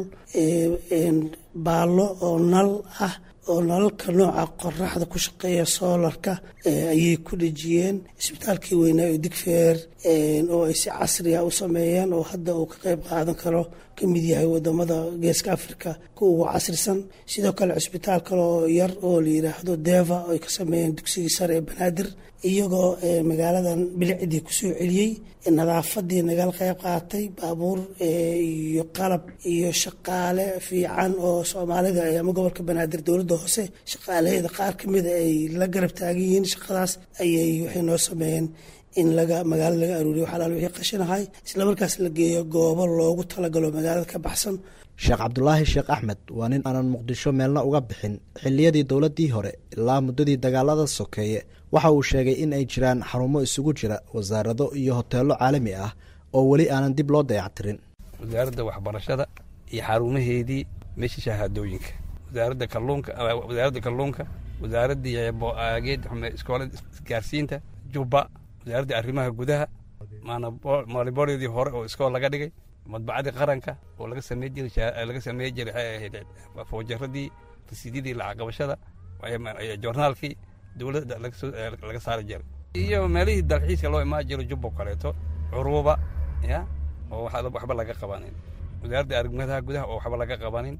baallo oo nal ah oo nalalka nooca qoraxda ku shaqeeya soolarka ayay ku dhejiyeen isbitaalkii weynaa oo digfeer oo ay si casriya u sameeyeen oo hadda uu ka qeyb qaadan karo ka mid yahay wadamada geeska africa kuwa ugu casrisan sidoo kale cisbitaal kale oo yar oo la yiraahdo deva oo ay ka sameeyeen dugsigii sare ee banaadir iyagoo magaaladan bilicdii kusoo celiyey nadaafadii nagala qayb qaatay baabuur iyo qalab iyo shaqaale fiican oo soomaalida ama gobolka banaadir dowladda hoose shaqaalaheeda qaar ka mida ay la garab taagan yihiin shaqadaas ayay waxay noo sameeyeen in laga magaalada laga aruuriyo waxalaal wixii qashinahay isla markaas la geeyo goobo loogu talagalo magaalada ka baxsan sheekh cabdulaahi sheekh axmed waa nin aanan muqdisho meelna uga bixin xilliyadii dowladdii hore ilaa muddadii dagaalada sokeeye waxa uu sheegay in ay jiraan xarumo isugu jira wasaarado iyo hoteello caalami ah oo weli aanan dib loo dayactirin wasaaradda waxbarashada iyo xarumaheedii meesha shahaadooyinka wasaaradda kalluunka wasaaradda kalluunka wasaaraddii geed iskoolada isgaarsiinta jubba wasaaradda arrimaha gudaha maaliboryadii hore oo iskool laga dhigay madbacadii qaranka oo laga samey jiray laga samey jiray waxay ahayd foojaradii rasiidyadii lacagqabashada joornaalkii dowladda laga saari jiray iyo meelihii dalxiiska loo imaan jiro jubbo kaleeto curuuba ya oo waxba laga qabanin wasaaradda arrimaha gudaha oo waxba laga qabanin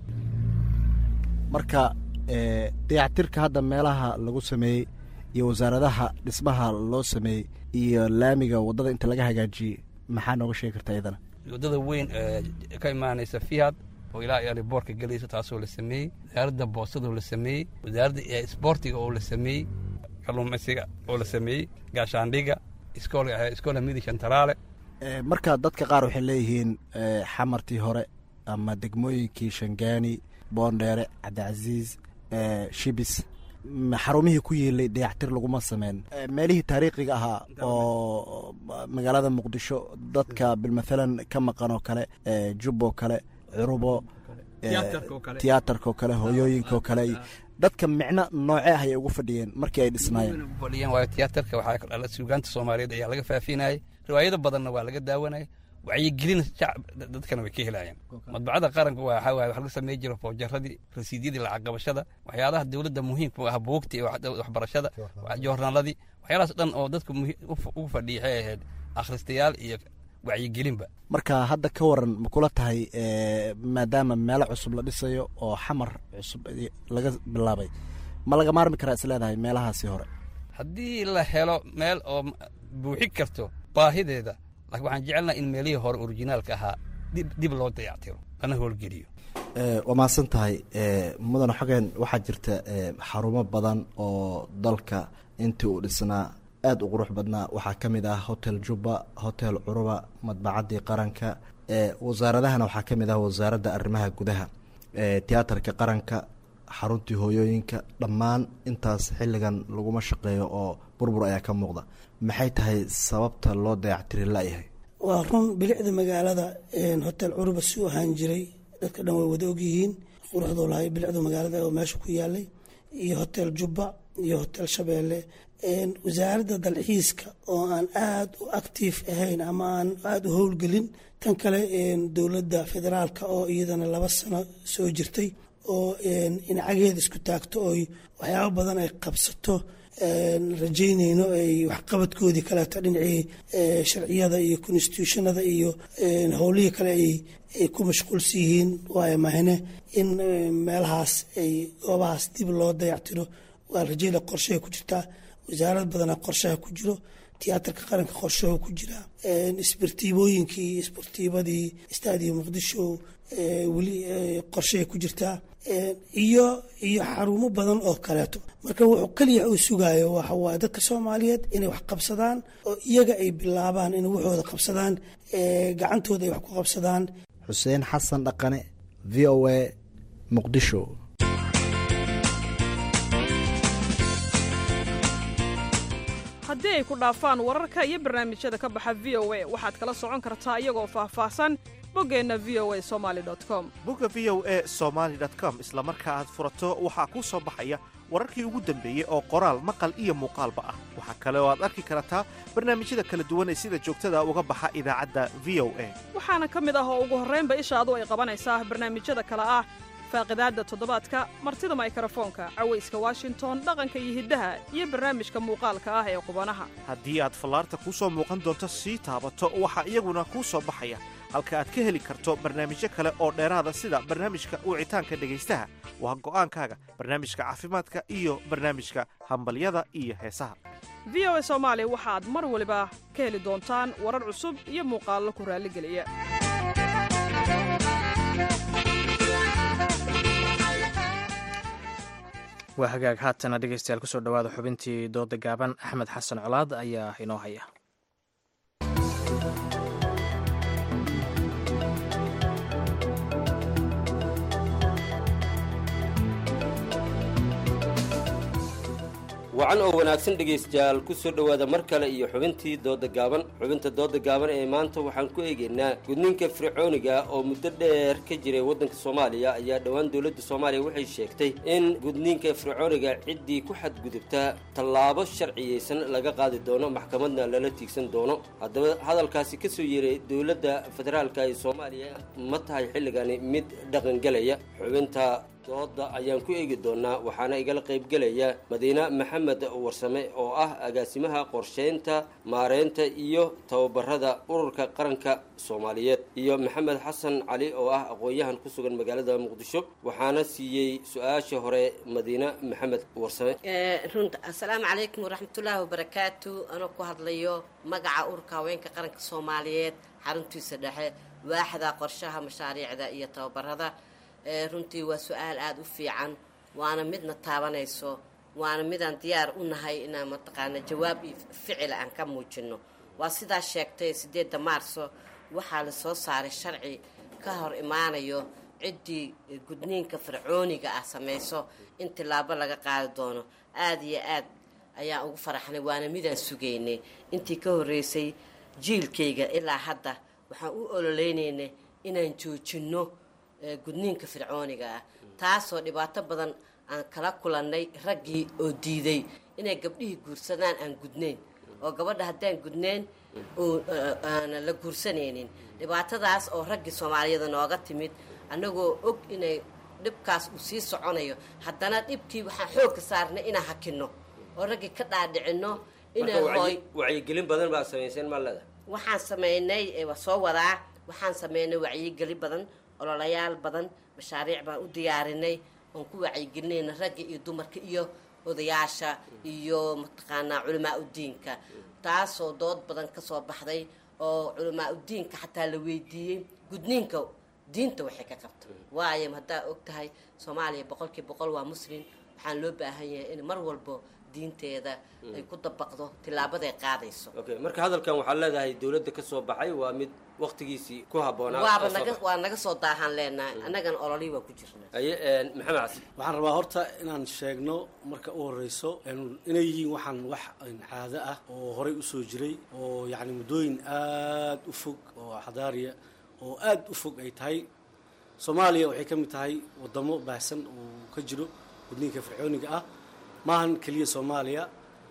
marka dayactirka hadda meelaha lagu sameeyey iyo wasaaradaha dhismaha loo sameeyey iyo laamiga waddada inta laga hagaajiyey maxaa nooga sheegi kartaa iyadana waddada weyn ka imaanaysa fiad oo ilaa iyo aliboorka gelaysa taasoo la sameeyey wasaaradda boostadoo la sameeyey wasaaradda isboortiga oo la sameeyey kalluumaysiga oo la sameeyey gaashaandhiga iskoola midi shantaraale marka dadka qaar waxay leeyihiin xamartii hore ama degmooyinkii shangaani boondheere cabdicasiis shibis xarumihii ku yiilay dayactir laguma sameyn meelihii taariikhiga ahaa oo magaalada muqdisho dadka bilmathalan ka maqan oo kale jubboo kale curubo tiyaatarkaoo kale hooyooyinkaoo kale dadka micno noocee ah ayay ugu fadhiyeen markii ay dhisnaayeen fadhiyeen waayo tiyaatarka waxaa suugaanta soomaaliyeed ayaa laga faafinayay riwaayado badanna waa laga daawanayay wacyigelin dadkana way ka helayeen madbacada qaranka waxaa waay wax laga samey jiro foojaradii rasiidyadii lacagqabashada waxyaalaha dowladda muhiimka ah buugta iyo waxbarashada joornaaladii waxyaalahaas dhan oo dadka ugu fadhiya waxay ahayd akhristayaal iyo wacyigelinba marka hadda ka waran ma kula tahay maadaama meelo cusub la dhisayo oo xamar cusub laga bilaabay ma laga maarmi karaa is leedahay meelahaasi hore haddii la helo meel oo buuxi karto baahideeda laakiin waxaan jecelnaha in meelihii hore orijinaalka ahaa dib loo dayactiro lana howlgeliyo waa mahadsan tahay mudane xogeen waxaa jirta xarumo badan oo dalka intii uu dhisnaa aada u qurux badnaa waxaa ka mid ah hotel jubba hotel curuba madbacaddii qaranka wasaaradahana waxaa ka mid ah wasaaradda arrimaha gudaha tiyaatarka qaranka xaruntii hooyooyinka dhammaan intaas xilligan laguma shaqeeyo oo burbur ayaa ka muuqda maxay tahay sababta loo dayactiri layahay waa run bilicda magaalada hotel curuba si u ahaan jiray dadka dhan way wada ogyihiin quruxduu lahay bilicda magaalada oo meesha ku yaalay iyo hotel jubba iyo hotel shabeelle wasaaradda dalxiiska oo aan aada u actiif ahayn ama aan aada u howlgelin tan kale dowladda federaalka oo iyadana laba sano soo jirtay oo inacageeda isku taagto oy waxyaabo badan ay qabsato rajaynayno ay waxqabadkoodii kaleeto dhinacii sharciyada iyo constitutionada iyo howlihii kale ay ku mashquulsan yihiin waayo mahne in meelahaas ay goobahaas dib loo dayactiro waa rajayla qorshaha ku jirtaa wasaarad badanaa qorshaha ku jiro tiyaatarka qaranka qorshaha ku jira isbartiibooyinkii isbartiibadii staadium muqdisho weli qorshahay ku jirtaa iyo iyo xarumo badan oo kaleeto marka wuxuu keliya uu sugaayo waxa waaye dadka soomaaliyeed inay wax qabsadaan oo iyaga ay bilaabaan inay waxooda qabsadaan gacantooda ay wax ku qabsadaan xuseen xasan dhaqane v o a muqdisho haddii ay ku dhaafaan wararka iyo barnaamijyada ka baxa v o a waxaad kala socon kartaa iyagoo faahfaahsan boggeenna v o a somali com bogga v o a somaali com isla marka aad furato waxaa kuu soo baxaya wararkii ugu dambeeyey oo qoraal maqal iyo muuqaalba ah waxaa kale oo aad arki kartaa barnaamijyada kala duwan ee sida joogtada uga baxa idaacadda v o a waxaana ka mid ah oo ugu horraynba ishaadu ay qabanaysaa barnaamijyada kale ah faaqidaadda toddobaadka martida maykarafoonka cawayska washington dhaqanka iyo hiddaha iyo barnaamijka muuqaalka ah ee qubanaha haddii aad fallaarta kuu soo muuqan doonto sii taabato waxaa iyaguna kuu soo baxaya halka aad ka heli karto barnaamijyo kale oo dheeraada sida barnaamijka wicitaanka dhegaystaha waa go'aankaaga barnaamijka caafimaadka iyo barnaamijka hambalyada iyo heesaha v o a soomaali waxaad mar waliba ka heli doontaan warar cusub iyo muuqaallo ku raalligeliya waa hagaag haatana dhegeystayaal kusoo dhowaada xubintii dooda gaaban axmed xasan colaad ayaa inoo haya wacan oo wanaagsan dhegaystayaal ku soo dhowaada mar kale iyo xubintii dooda gaaban xubinta dooda gaaban ee maanta waxaan ku eegaynaa gudniinka fircooniga oo muddo dheer ka jiray waddanka soomaaliya ayaa dhowaan dowladda soomaaliya waxay sheegtay in gudniinka fircooniga ciddii ku xadgudubtaa tallaabo sharciyeysan laga qaadi doono maxkamadna lala tiigsan doono haddaba hadalkaasi ka soo yeeray dowladda federaalka ee soomaaliya ma tahay xilligani mid dhaqangelaya xubinta dooda ayaan ku eegi doonaa waxaana igala qaybgelaya madiine maxamed warsame oo ah agaasimaha qorsheynta maareynta iyo tababarada ururka qaranka soomaaliyeed iyo maxamed xasan cali oo ah aqoon-yahan ku sugan magaalada muqdisho waxaana siiyey su-aasha hore madiine maxamed warsame runta assalaamu calaykum waraxmatullaahi wabarakaatu anoo ku hadlayo magaca ururka haweenka qaranka soomaaliyeed xaruntiisa dhexe waaxda qorshaha mashaariicda iyo tababarada runtii waa su-aal aada u fiican waana midna taabanayso waana midaan diyaar u nahay inaan mataqaana jawaab iyo ficil aan ka muujino waa sidaa sheegtay sideedda maarso waxaa la soo saaray sharci ka hor imaanayo ciddii gudniinka fircooniga ah samayso in tilaabo laga qaadi doono aada iyo aad ayaan ugu faraxnay waana midaan sugaynay intii ka horreysay jiilkayga ilaa hadda waxaan u ololeynaynay inaan joojinno gudniinka fircooniga ah taasoo dhibaato badan aan kala kulannay raggii oo diiday inay gabdhihii guursadaan aan gudnayn oo gabadha haddaan gudnayn aana la guursanaynin dhibaatadaas oo raggii soomaaliyada nooga timid annagoo og inay dhibkaas uu sii soconayo haddana dhibkii waxaan xoogka saarnay inaan hakinno oo raggii ka dhaadhicinno inay hooy wacyigelin badan baa samayseen maalada waxaan sameynay waa soo wadaa waxaan sameynay wacyigeli badan ololayaal badan mashaariic baan u diyaarinay oon ku wacyigelinayna ragga iyo dumarka iyo odayaasha iyo mataqaanaa culamaa udiinka taasoo dood badan kasoo baxday oo culamaa udiinka xataa la weydiiyey gudniinka diinta waxay ka qabta waayo haddaa og tahay soomaaliya boqolkii boqol waa muslim waxaan loo baahan yahay in mar walbo diinteeda ay ku dabaqdo tilaabaday qaadayso okay marka hadalkan waxaad leedahay dowladda ka soo baxay waa mid waktigiisii ku habboonaa waaba oo soo naga baxay. waa naga soo daahaan leenahay annagana ololii waa ku jirnaa aye maxamed casi waxaan rabaa horta inaan sheegno marka u horeyso een, inay yihiin waxaan wax een, caado ah oo horey usoo jiray oo yacni muddooyin aada u fog oo xadaariya oo aada u fog ay tahay soomaaliya waxay ka mid tahay wadamo baahsan oo ka jiro gudniinka fircooniga ah maahan keliya soomaaliya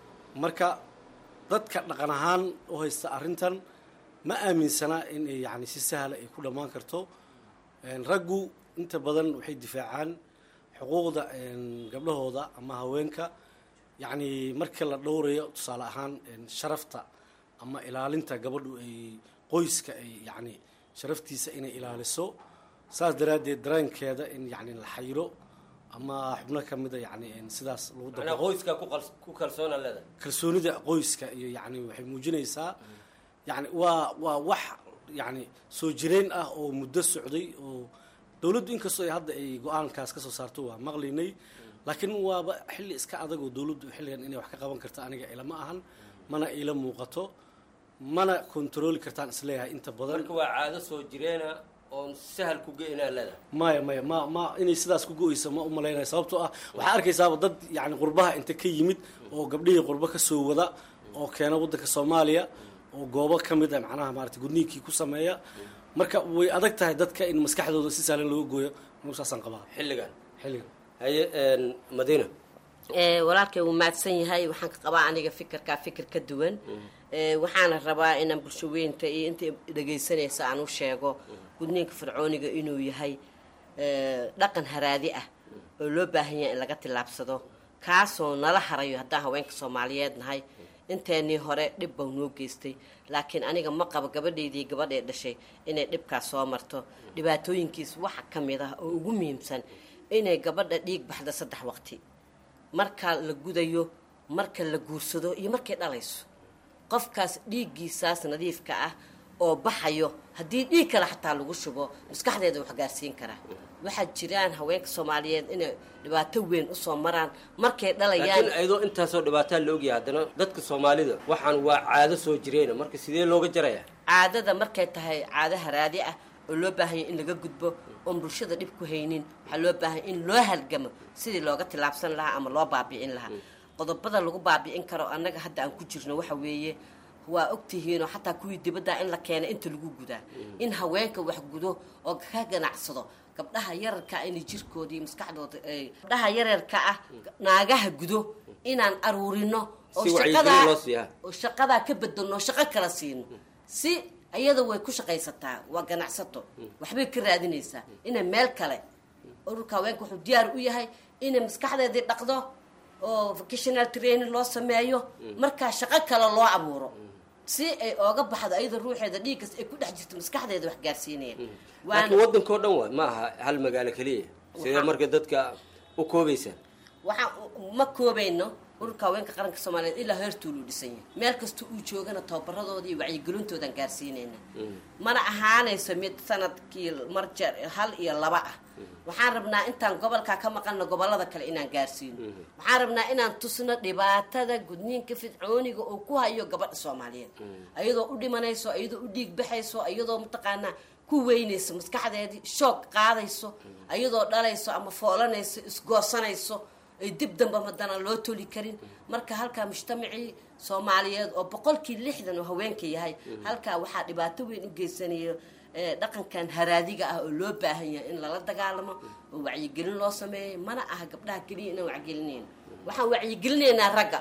marka dadka dhaqan ahaan u haysta arrintan ma aaminsana in ay yani si sahla ay ku dhammaan karto Een, raggu inta badan waxay difaacaan xuquuqda een, gabdhahooda ama haweenka yacni marka la dhowrayo tusaale ahaan een, sharafta ama ilaalinta gabadhu ay qoyska ay yacni sharaftiisa inay ilaaliso saas daraaddeed dareenkeeda in yacni la xayiro ama xubno ka mida yacni een, sidaas lagu macnaa dabaqo qoyska ku qals- ku kalsoona leedahay kalsoonida qoyska iyo yacni waxay muujinaysaa yacni waa waa wax yacni soo jireen ah oo muddo socday oo dowladdu inkastoo ay hadda ay go-aankaas ka soo saarto waa maqlinay laakiin waaba xilli iska adag oo dowladdu xilligan inay wax ka qaban karta aniga ilama ahan mana ila muuqato mana kontrooli kartaan isleeyahay inta badan marka waa caado soo jireena oon sahal ku geynaa leedahay maya maya ma ma inay sidaas ku go-eysa ma u malaynaya sababtoo ah waxaa arkaysaaba dad yani qurbaha inta ka yimid oo gabdhihii qurbo ka soo wada oo keena waddanka soomaaliya oo goobo ka mid a macnaha maarata gudniinkii ku sameeya marka way adag tahay dadka in maskaxdooda si sahlan looga gooyo anugu saasaan qabaa xilligan xilligan haye madiina ee walaalkay wuu mahadsan yahay waxaan ka qabaa aniga fikirkaa fikir ka duwan ee waxaana rabaa inaan bulsho weynta iyo inta dhegaysanaysa aan u sheego gudniinka fircooniga inuu yahay ee, dhaqan haraadi ah oo loo baahan yahay in laga tillaabsado kaasoo nala harayo haddaan haweenka soomaaliyeed nahay inteenii hore dhib bau noo geystay laakiin aniga ma qabo gabadhaydii gabadhee dhashay inay dhibkaas soo marto dhibaatooyinkiis waxa ka mid ah oo ugu muhiimsan inay gabadha dhiig baxda saddex waqti marka la gudayo marka la guursado iyo markay dhalayso qofkaas dhiiggiisaas nadiifka ah oo baxayo haddii dhiig kale xataa lagu shubo maskaxdeeda wax gaarsiin karaa waxaa jiraan haweenka soomaaliyeed inay dhibaato weyn usoo maraan markay dhalayaan laakiin ayadoo intaasoo dhibaataa la ogyahay haddana dadka soomaalida waxaan waa caado soo jireena marka sidee looga jaraya caadada markay tahay caado haraadi ah oo loo baahanya in laga gudbo oon bulshada dhib ku haynin waxaa loo baahanya in loo halgamo sidii looga tillaabsan lahaa ama loo baabi'in lahaa qodobada lagu baabi'in karo annaga hadda aan ku jirno waxa weeye waa ogtihiinoo xataa kuwii dibadda in la keenay inta lagu gudaa in haweenka wax gudo oo ka ganacsado gabdhaha yararka inay jirkooda iyo maskaxdooda ay gabdhaha yararka ah naagaha gudo inaan aruurino oo Si wacyigelin shaqadaa loo siiyaa. oo shaqadaa ka bedelno oo shaqo kala siino si iyada way ku shaqaysataa waa ganacsato waxbay ka raadinaysaa inay meel kale ururka haweenka wuxuu diyaar u yahay inay maskaxdeedii dhaqdo oo vocational training loo sameeyo markaa shaqo kale loo abuuro si ay ooga baxdo ayada ruuxeeda dhiiggas ay ku dhex jirto maskaxdeeda wax gaarsiinaya laakiin waddankao dhan waay ma aha hal magaalo keliya sidee marka dadka u koobaysaan waxaan ma koobayno ururka haweenka qaranka soomaaliyeed ilaa heertuuluu dhisan yahay meel kasta uu joogana tababaradooda iyo wacyigelintoodan gaarsiinayna mana ahaanayso mid sanadkii mar jeer hal iyo laba ah waxaan rabnaa intaan gobolkaa ka maqalno gobolada kale inaan gaarsiino waxaan rabnaa inaan tusno dhibaatada gudniinka fidcooniga oo ku hayo gabadha soomaaliyeed ayadoo u dhimanayso ayadoo u dhiig baxayso ayadoo mataqaanaa ku weynayso maskaxdeedii shoog qaadayso ayadoo dhalayso ama foolanayso isgoosanayso ay dib damba madana loo toli karin marka halkaa mujtamacii soomaaliyeed oo boqolkii lixdan oo haweenka yahay halkaa waxaa dhibaato weyn u geysanayo ee, dhaqankan haraadiga ah oo loo baahan yahay in lala dagaalamo oo wacyigelin loo sameeyo mana aha gabdhaha keliya inaan wacyigelinayno waxaan wacyigelinaynaa ragga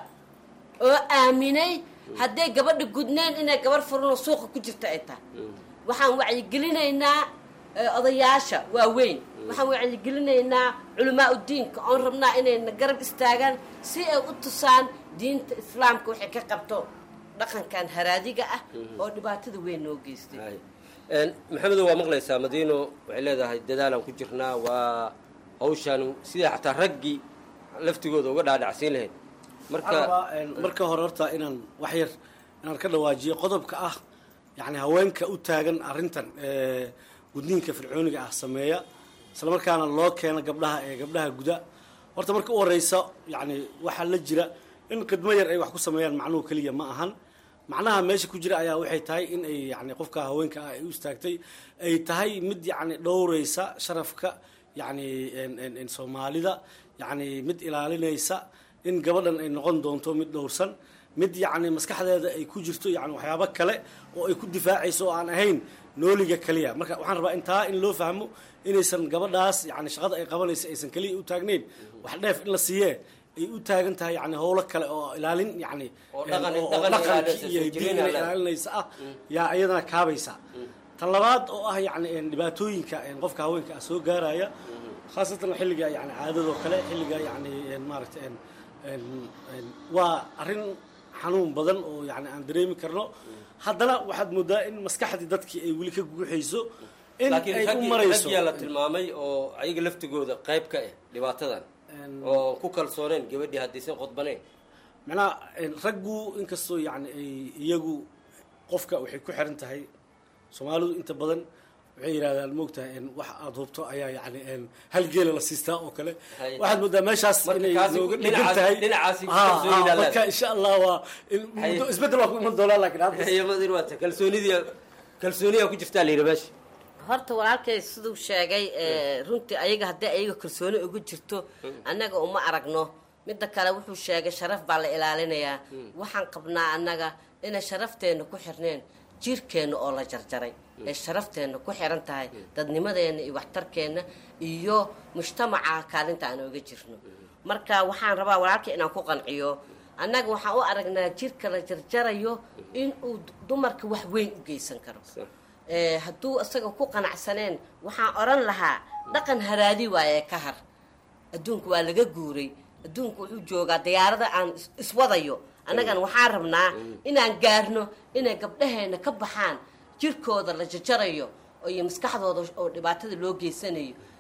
oo aaminay hadday gabadha gudneen inay gabar furanoo suuqa ku jirta ay tahay waxaan wacyigelinaynaa ee, odayaasha waaweyn waxaan wacyigelinaynaa culamaa udiinka oon rabnaa inayna garab istaagaan si ay u tusaan diinta islaamka waxay ka qabto dhaqankan haraadiga ah oo dhibaatada weyn noo geystay Een, maxamedo waa maqlaysaa madiino waxay leedahay dadaalaan ku jirnaa waa hawshaan sida xataa raggii laftigooda uga dhaadhacsiin lahayd waxaan rabaa een, marka hore horta inaan wax yar inaan ka dhawaajiyo qodobka ah yani haweenka u taagan arrintan ee, gudniinka fircooniga ah sameeya isla markaana loo keeno gabdhaha ee gabdhaha guda horta marka u horeysa yani waxaa la jira in khidmo yar ay wax ku sameeyaan macnuhu keliya ma ahan macnaha meesha ku jira ayaa waxay tahay in ay yani qofka haweenka ah ay u istaagtay ay tahay mid yani dhowreysa sharafka yani en- en- en soomaalida yani mid ilaalinaysa in gabadhan ay noqon doonto mid dhowrsan mid yani maskaxdeeda ay ku jirto yani waxyaabo kale oo ay ku difaacayso oo aan ahayn nooliga keliya marka waxaan rabaa intaa in loo fahmo inaysan gabadhaas yani shaqada ay qabanaysa aysan keliya u taagnayn wax dheef in la siiye ay u taagan tahay yani howlo kale oo ilaalin yani Oo dhaqan- oo- oo dhaqan dhaqankii ilaalinaysa, iyo soo hiddihii jireen inay ilaalin. ilaalinaysa ah yaa iyadana kaabaysa tan labaad oo ah yani en, dhibaatooyinka en, qofka haweenka ah soo gaaraya khaasatan xilliga yani caadadoo kale xilliga yani en, maaragta en, en, en, waa arrin xanuun badan oo yani aan dareemi karno haddana waxaad moodaa in maskaxdii dadkii ay weli ka guuxayso in laakiin ay u raggii marayso raggiyaa la tilmaamay oo ayaga laftigooda qayb ka ah dhibaatadan oo ku kalsooneen gabadhii haddaysan qodbanayn macnaha en, raggu inkastoo yani ay iyagu qofka waxay ku xiran tahay soomaalidu inta badan waxay yidhahdaan moogtahay en, wax aada hubto ayaa yani en, hal geela la siistaa oo kale Hay. waxaad moodaa meeshaas Marka inay kaasi nooga ku- dhigan dhinacaasi- tahay dhinacaasi ku Ha, ha, kalsooni marka leedahay. insha allah waa in- Hay. muddo- isbeddel waa ku iman doonaa laakiin hadda ciidamadii waata kalsoonidii kalsooniyaa ku jirtaa la yidhi meesha horta walaalkay siduu sheegay ee, runtii ayaga haddii ayaga kalsooni ugu jirto annaga uma aragno midda kale wuxuu sheegay sharaf baa la ilaalinayaa waxaan qabnaa annaga inay sharafteena ku xirneen jirkeenna oo la jarjaray ee sharafteena ku xiran tahay dadnimadeenna iyo waxtarkeenna iyo mujtamaca kaalinta aan oga jirno marka waxaan rabaa walaalkay inaan ku qanciyo annaga waxaan u aragnaa jirka la jarjarayo inuu dumarka wax weyn u geysan karo ee, hadduu isaga ku qanacsaneen waxaan odhan lahaa dhaqan haraadi waaye ka har adduunku waa laga guuray adduunku wuxuu joogaa diyaarada aan is- iswadayo annagana waxaan rabnaa inaan gaarno inay gabdhaheena ka baxaan jirkooda la jajarayo iyo maskaxdooda oo dhibaatada loo geysanayo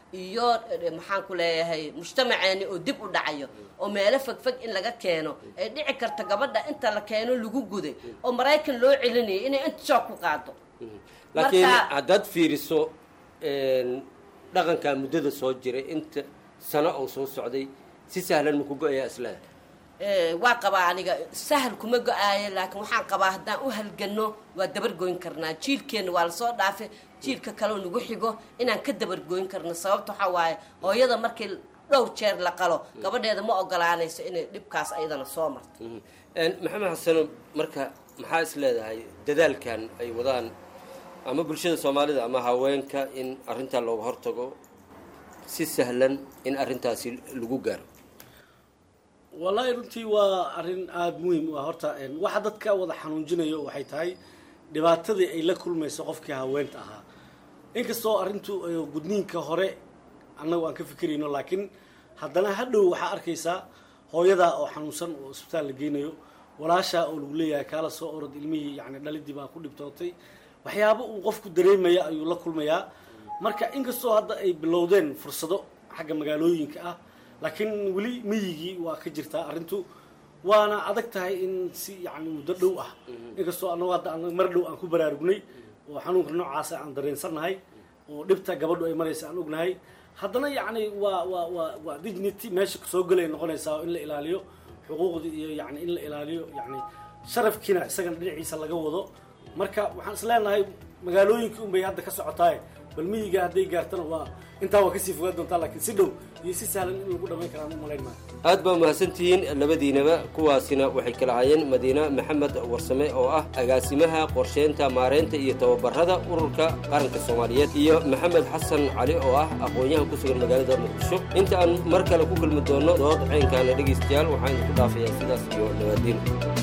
iyo maxaan ku leeyahay mujtamaceeni oo dib u dhacayo oo meelo fogfog in laga keeno ay dhici karta gabadha inta la keeno lagu guday oo maraykan loo celinayo inay inta shoog ku qaado laakiin Marka- haddaad fiiriso dhaqankaa muddada soo jiray inta sano oo soo socday si sahlan maku go-ayaa isleeda Eh, waa qabaa aniga sahal kuma go-aayo laakiin waxaan qabaa haddaan u halganno waa dabargoyn karnaa jiilkeenna waa lasoo dhaafay jiilka kaleo nagu xigo inaan ka dabargoyn karno sababta waxaa waaye hooyada markii dhowr jeer la qalo gabadheeda ma ogolaanayso inay dhibkaas ayadana soo marto maxamed xasano marka maxaa is leedahay dadaalkan ay wadaan ama bulshada soomaalida ama haweenka in arrintaa looga hortago si sahlan in arrintaasi lagu gaaro wallaahi runtii waa arrin aada muhiim u ah horta een, waxa dadka wada xanuunjinayo waxay tahay dhibaatadii ay la kulmayso qofkii haweenta ahaa inkastoo arrintu eh, gudniinka hore annagu aan ka fikirayno laakiin haddana hadhow waxaa arkaysaa hooyadaa oo xanuunsan oo isbitaal la geynayo walaashaa oo lagu leeyahay kaala soo orod ilmihii yani dhalidii baa ku dhibtootay waxyaabo uu qofku dareemaya ayuu la kulmayaa marka inkastoo hadda ay bilowdeen fursado xagga magaalooyinka ah laakiin weli miyigii waa ka jirtaa arrintu waana adag tahay in si yani muddo dhow ah inkastoo annagu hadda an mar dhow aan ku baraarugnay oo xanuunka noocaasa aan dareensannahay oo dhibta gabadhu ay maraysa aan ognahay haddana yacni waa waa waa waa dignity meesha soo gelay noqonaysaa oo in la ilaaliyo xuquuqdii iyo yani in la ilaaliyo yani sharafkiina isagana dhinaciisa laga wado marka waxaan is leenahay magaalooyinkii unbay hadda ka socotaaye bal miyiga hadday gaartana waa intaa waa kasii fogaan doontaa laakiin si dhow iyo si sahlan in lagu dhamayn karaan u malayn maayo aad baa mahadsantihiin labadiinaba kuwaasina waxay kala hayeen madiina maxamed warsame oo ah agaasimaha qorsheynta maareynta iyo tababarada ururka qaranka soomaaliyeed iyo maxamed xasan cali oo ah aqoon-yahan ku sugan magaalada muqdisho inta aan mar kale ku kulmi doono dood ceynkaana dhegaystayaal waxaan idinku dhaafayaa sidaas iyo dhawaadiin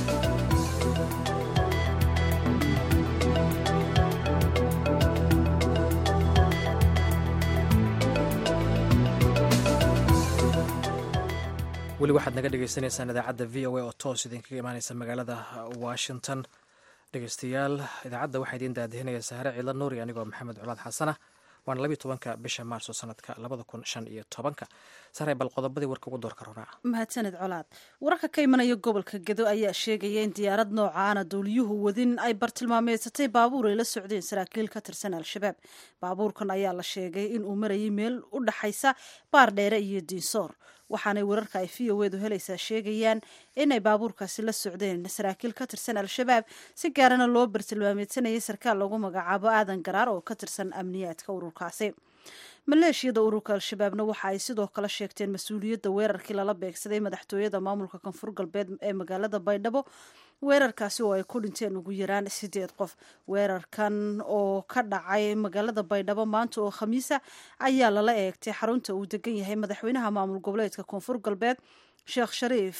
weli waxaad naga dhegeysaneysaan idaacadda v o a oo toos idinkaga imaaneysa magaalada washington dhegeystayaal idaacadda waxaa idiin daadihinaya sahre ciidla nuuri anigoo maxamed culaad xasana waana labiyo tobanka bisha maarso sanadka labada kun shan iyo tobanka sare bal qodobadii warka ugu doorka runaa mahadsaned colaad wararka ka imanaya gobolka gedo ayaa sheegaya in diyaarad noocaana duuliyuhu wadin ay bartilmaameedsatay baabuur ay la socdeen saraakiil ka tirsan al-shabaab baabuurkan ayaa la sheegay in uu marayay meel u dhaxaysa baardheere iyo diinsoor waxaanay wararka ay v o edu helaysaa sheegayaan inay baabuurkaasi la socdeen saraakiil ka tirsan al-shabaab si gaarana loo bartilmaameedsanayay sarkaal lagu magacaabo aadan garaar oo ka tirsan amniyaadka ururkaasi maleeshiyada ururka al-shabaabna waxa ay sidoo kale sheegteen mas-uuliyadda weerarkii lala beegsaday madaxtooyada maamulka koonfur galbeed ee magaalada baydhabo weerarkaasi oo ay ku dhinteen ugu yaraan sideed qof weerarkan oo ka dhacay magaalada baydhabo maanta oo khamiisa ayaa lala eegtay xarunta uu degan yahay madaxweynaha maamul goboleedka koonfur galbeed sheekh shariif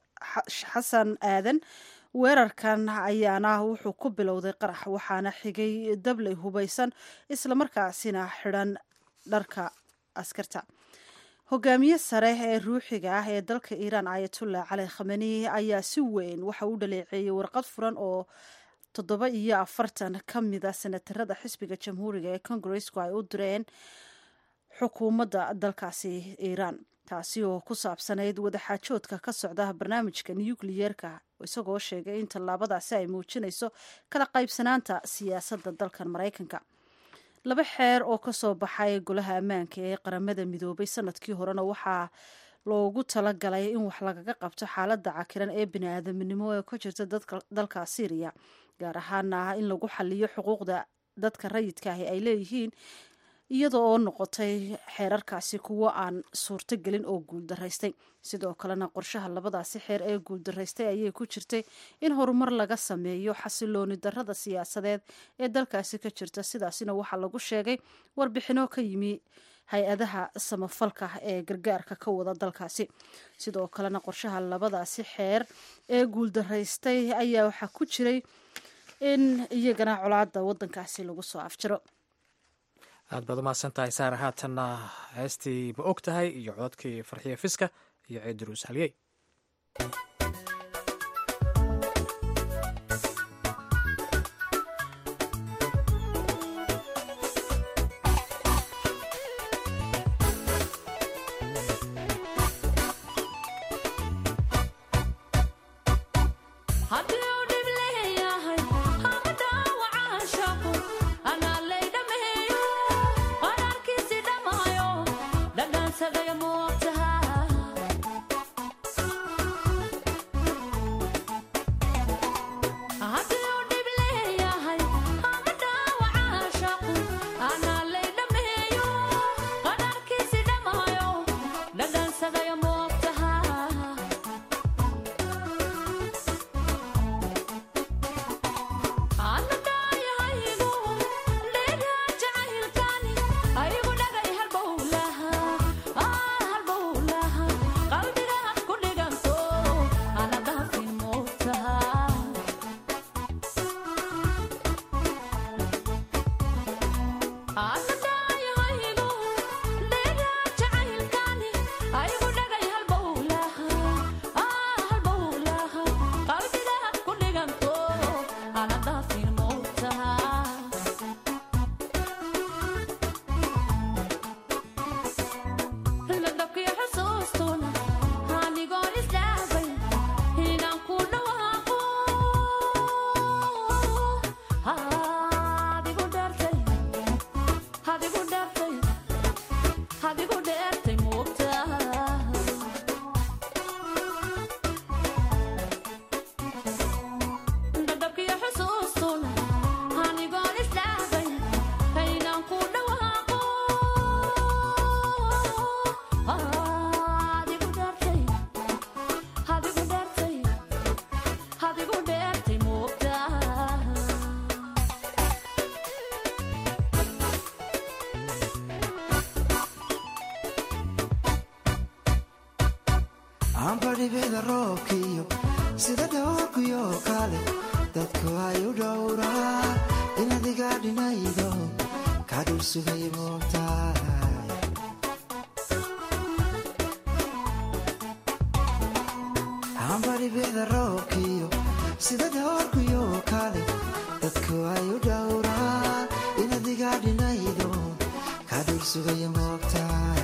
xasan aadan weerarkan ayaana wuxuu ku bilowday qarax waxaana xigay dabley hubaysan islamarkaasina xidhan dharka askarta hogaamiye sare ee ruuxiga ah ee dalka iiraan ayatullah cali khamani ayaa si weyn waxa u dhaleeceeyey warqad furan oo toddoba iyo afartan ka mida senatarada xisbiga jamhuuriga ee kongaresku ay u direen xukuumadda dalkaasi iiraan taasi oo ku saabsanayd wadaxaajoodka ka socda barnaamijka nukliyeerka isagoo sheegay in tallaabadaasi ay muujinayso kala qaybsanaanta siyaasadda dalkan maraykanka laba xeer oo kasoo baxay golaha ammaanka ee qaramada midoobay sanadkii horena waxaa loogu talagalay in wax lagaga qabto xaaladda cakiran ee bini-aadaminimo ee ka jirta dalka syriya gaar ahaana in lagu xaliyo xuquuqda dadka rayidka ahi ay leeyihiin iyada oo noqotay xeerarkaasi kuwo aan suurtogelin oo guuldaraystay sidoo kalena qorshaha labadaasi xeer ee guuldaraystay ayay ku jirtay in horumar laga sameeyo xasilooni darada siyaasadeed ee dalkaasi ka jirta sidaasina waxaa lagu sheegay warbixino ka yimi hay-adaha samafalka ee gargaarka ka wada dalkaasi sidoo kalena qorshaha labadaasi xeer ee guuldaraystay ayaa waxaa ku jiray in iyagana colaada wadankaasi lagu soo afjiro aad baad umahadsan tahay saare haatanna heestii ma og tahay iyo cododkii farxiya fiska iyo ceeduruus halyey ambadhibida roobkiyo sida dhawarkuyo kale dadku ay u dhowraa inadiga dhinaydo kaa dhul sugay moogtahay ambadhibida roobkiyo sida dhawarkuyo kale dadku ay u dhowraa inadiga dhinaydo kaa dhul sugay moogtahay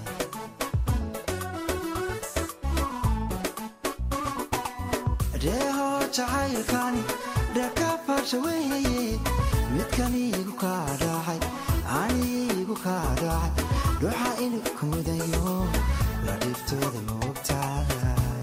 dheeho jacaylkani dhakafasha weeye midkan iigu kaa dhacay aniigu kaa dhacay dhuxa inu kudayo la dhiftooda moogtahay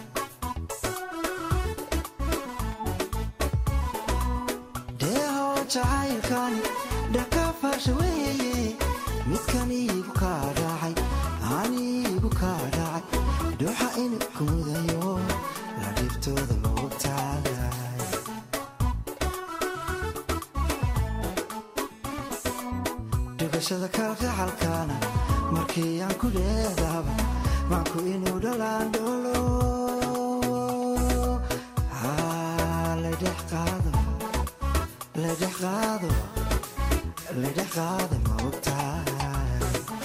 dheeho jacaylkani dhakafasha weeye midkan iigu kaa dhacay aniigu kaa dhacay dhuxa inu kudayo la dhiftooda moogtahay dhugashada kalgacalkana markii aan ku leedaba maanku inuu dhalaan dholo ladhex qaado ladhex qaado ladhex qaada moogtahay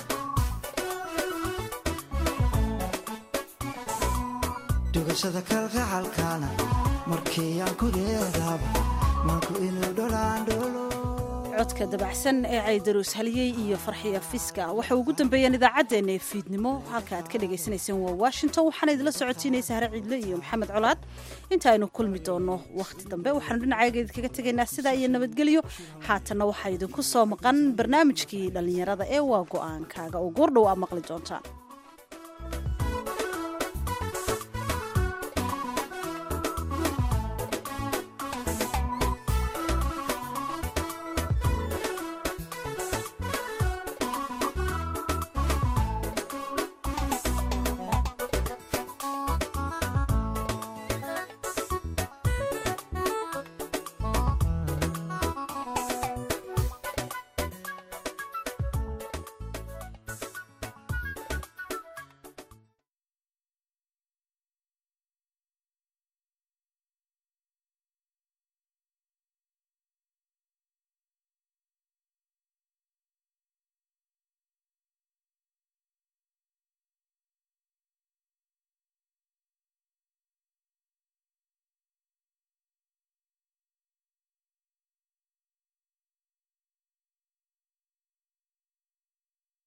dhugashada kalgacalkana markii aan ku leedaba maanku inuu dhalaan dholo codka dabacsan ee caydaruus haliyey iyo farxiya fiska waxay ugu dambeeyeen idaacaddeenna ee fiidnimo halka aad ka dhagaysanayseen waa washington waxaana idinla socotiinaysa hare ciidle iyo maxamed colaad inta aynu kulmi doonno wakhti dambe waxaanu dhinacayga idinkaga tegaynaa sidaa iyo nabadgelyo haatanna waxaa idinku soo maqan barnaamijkii dhallinyarada ee waa go'aankaaga oo goordhow aad maqli doontaan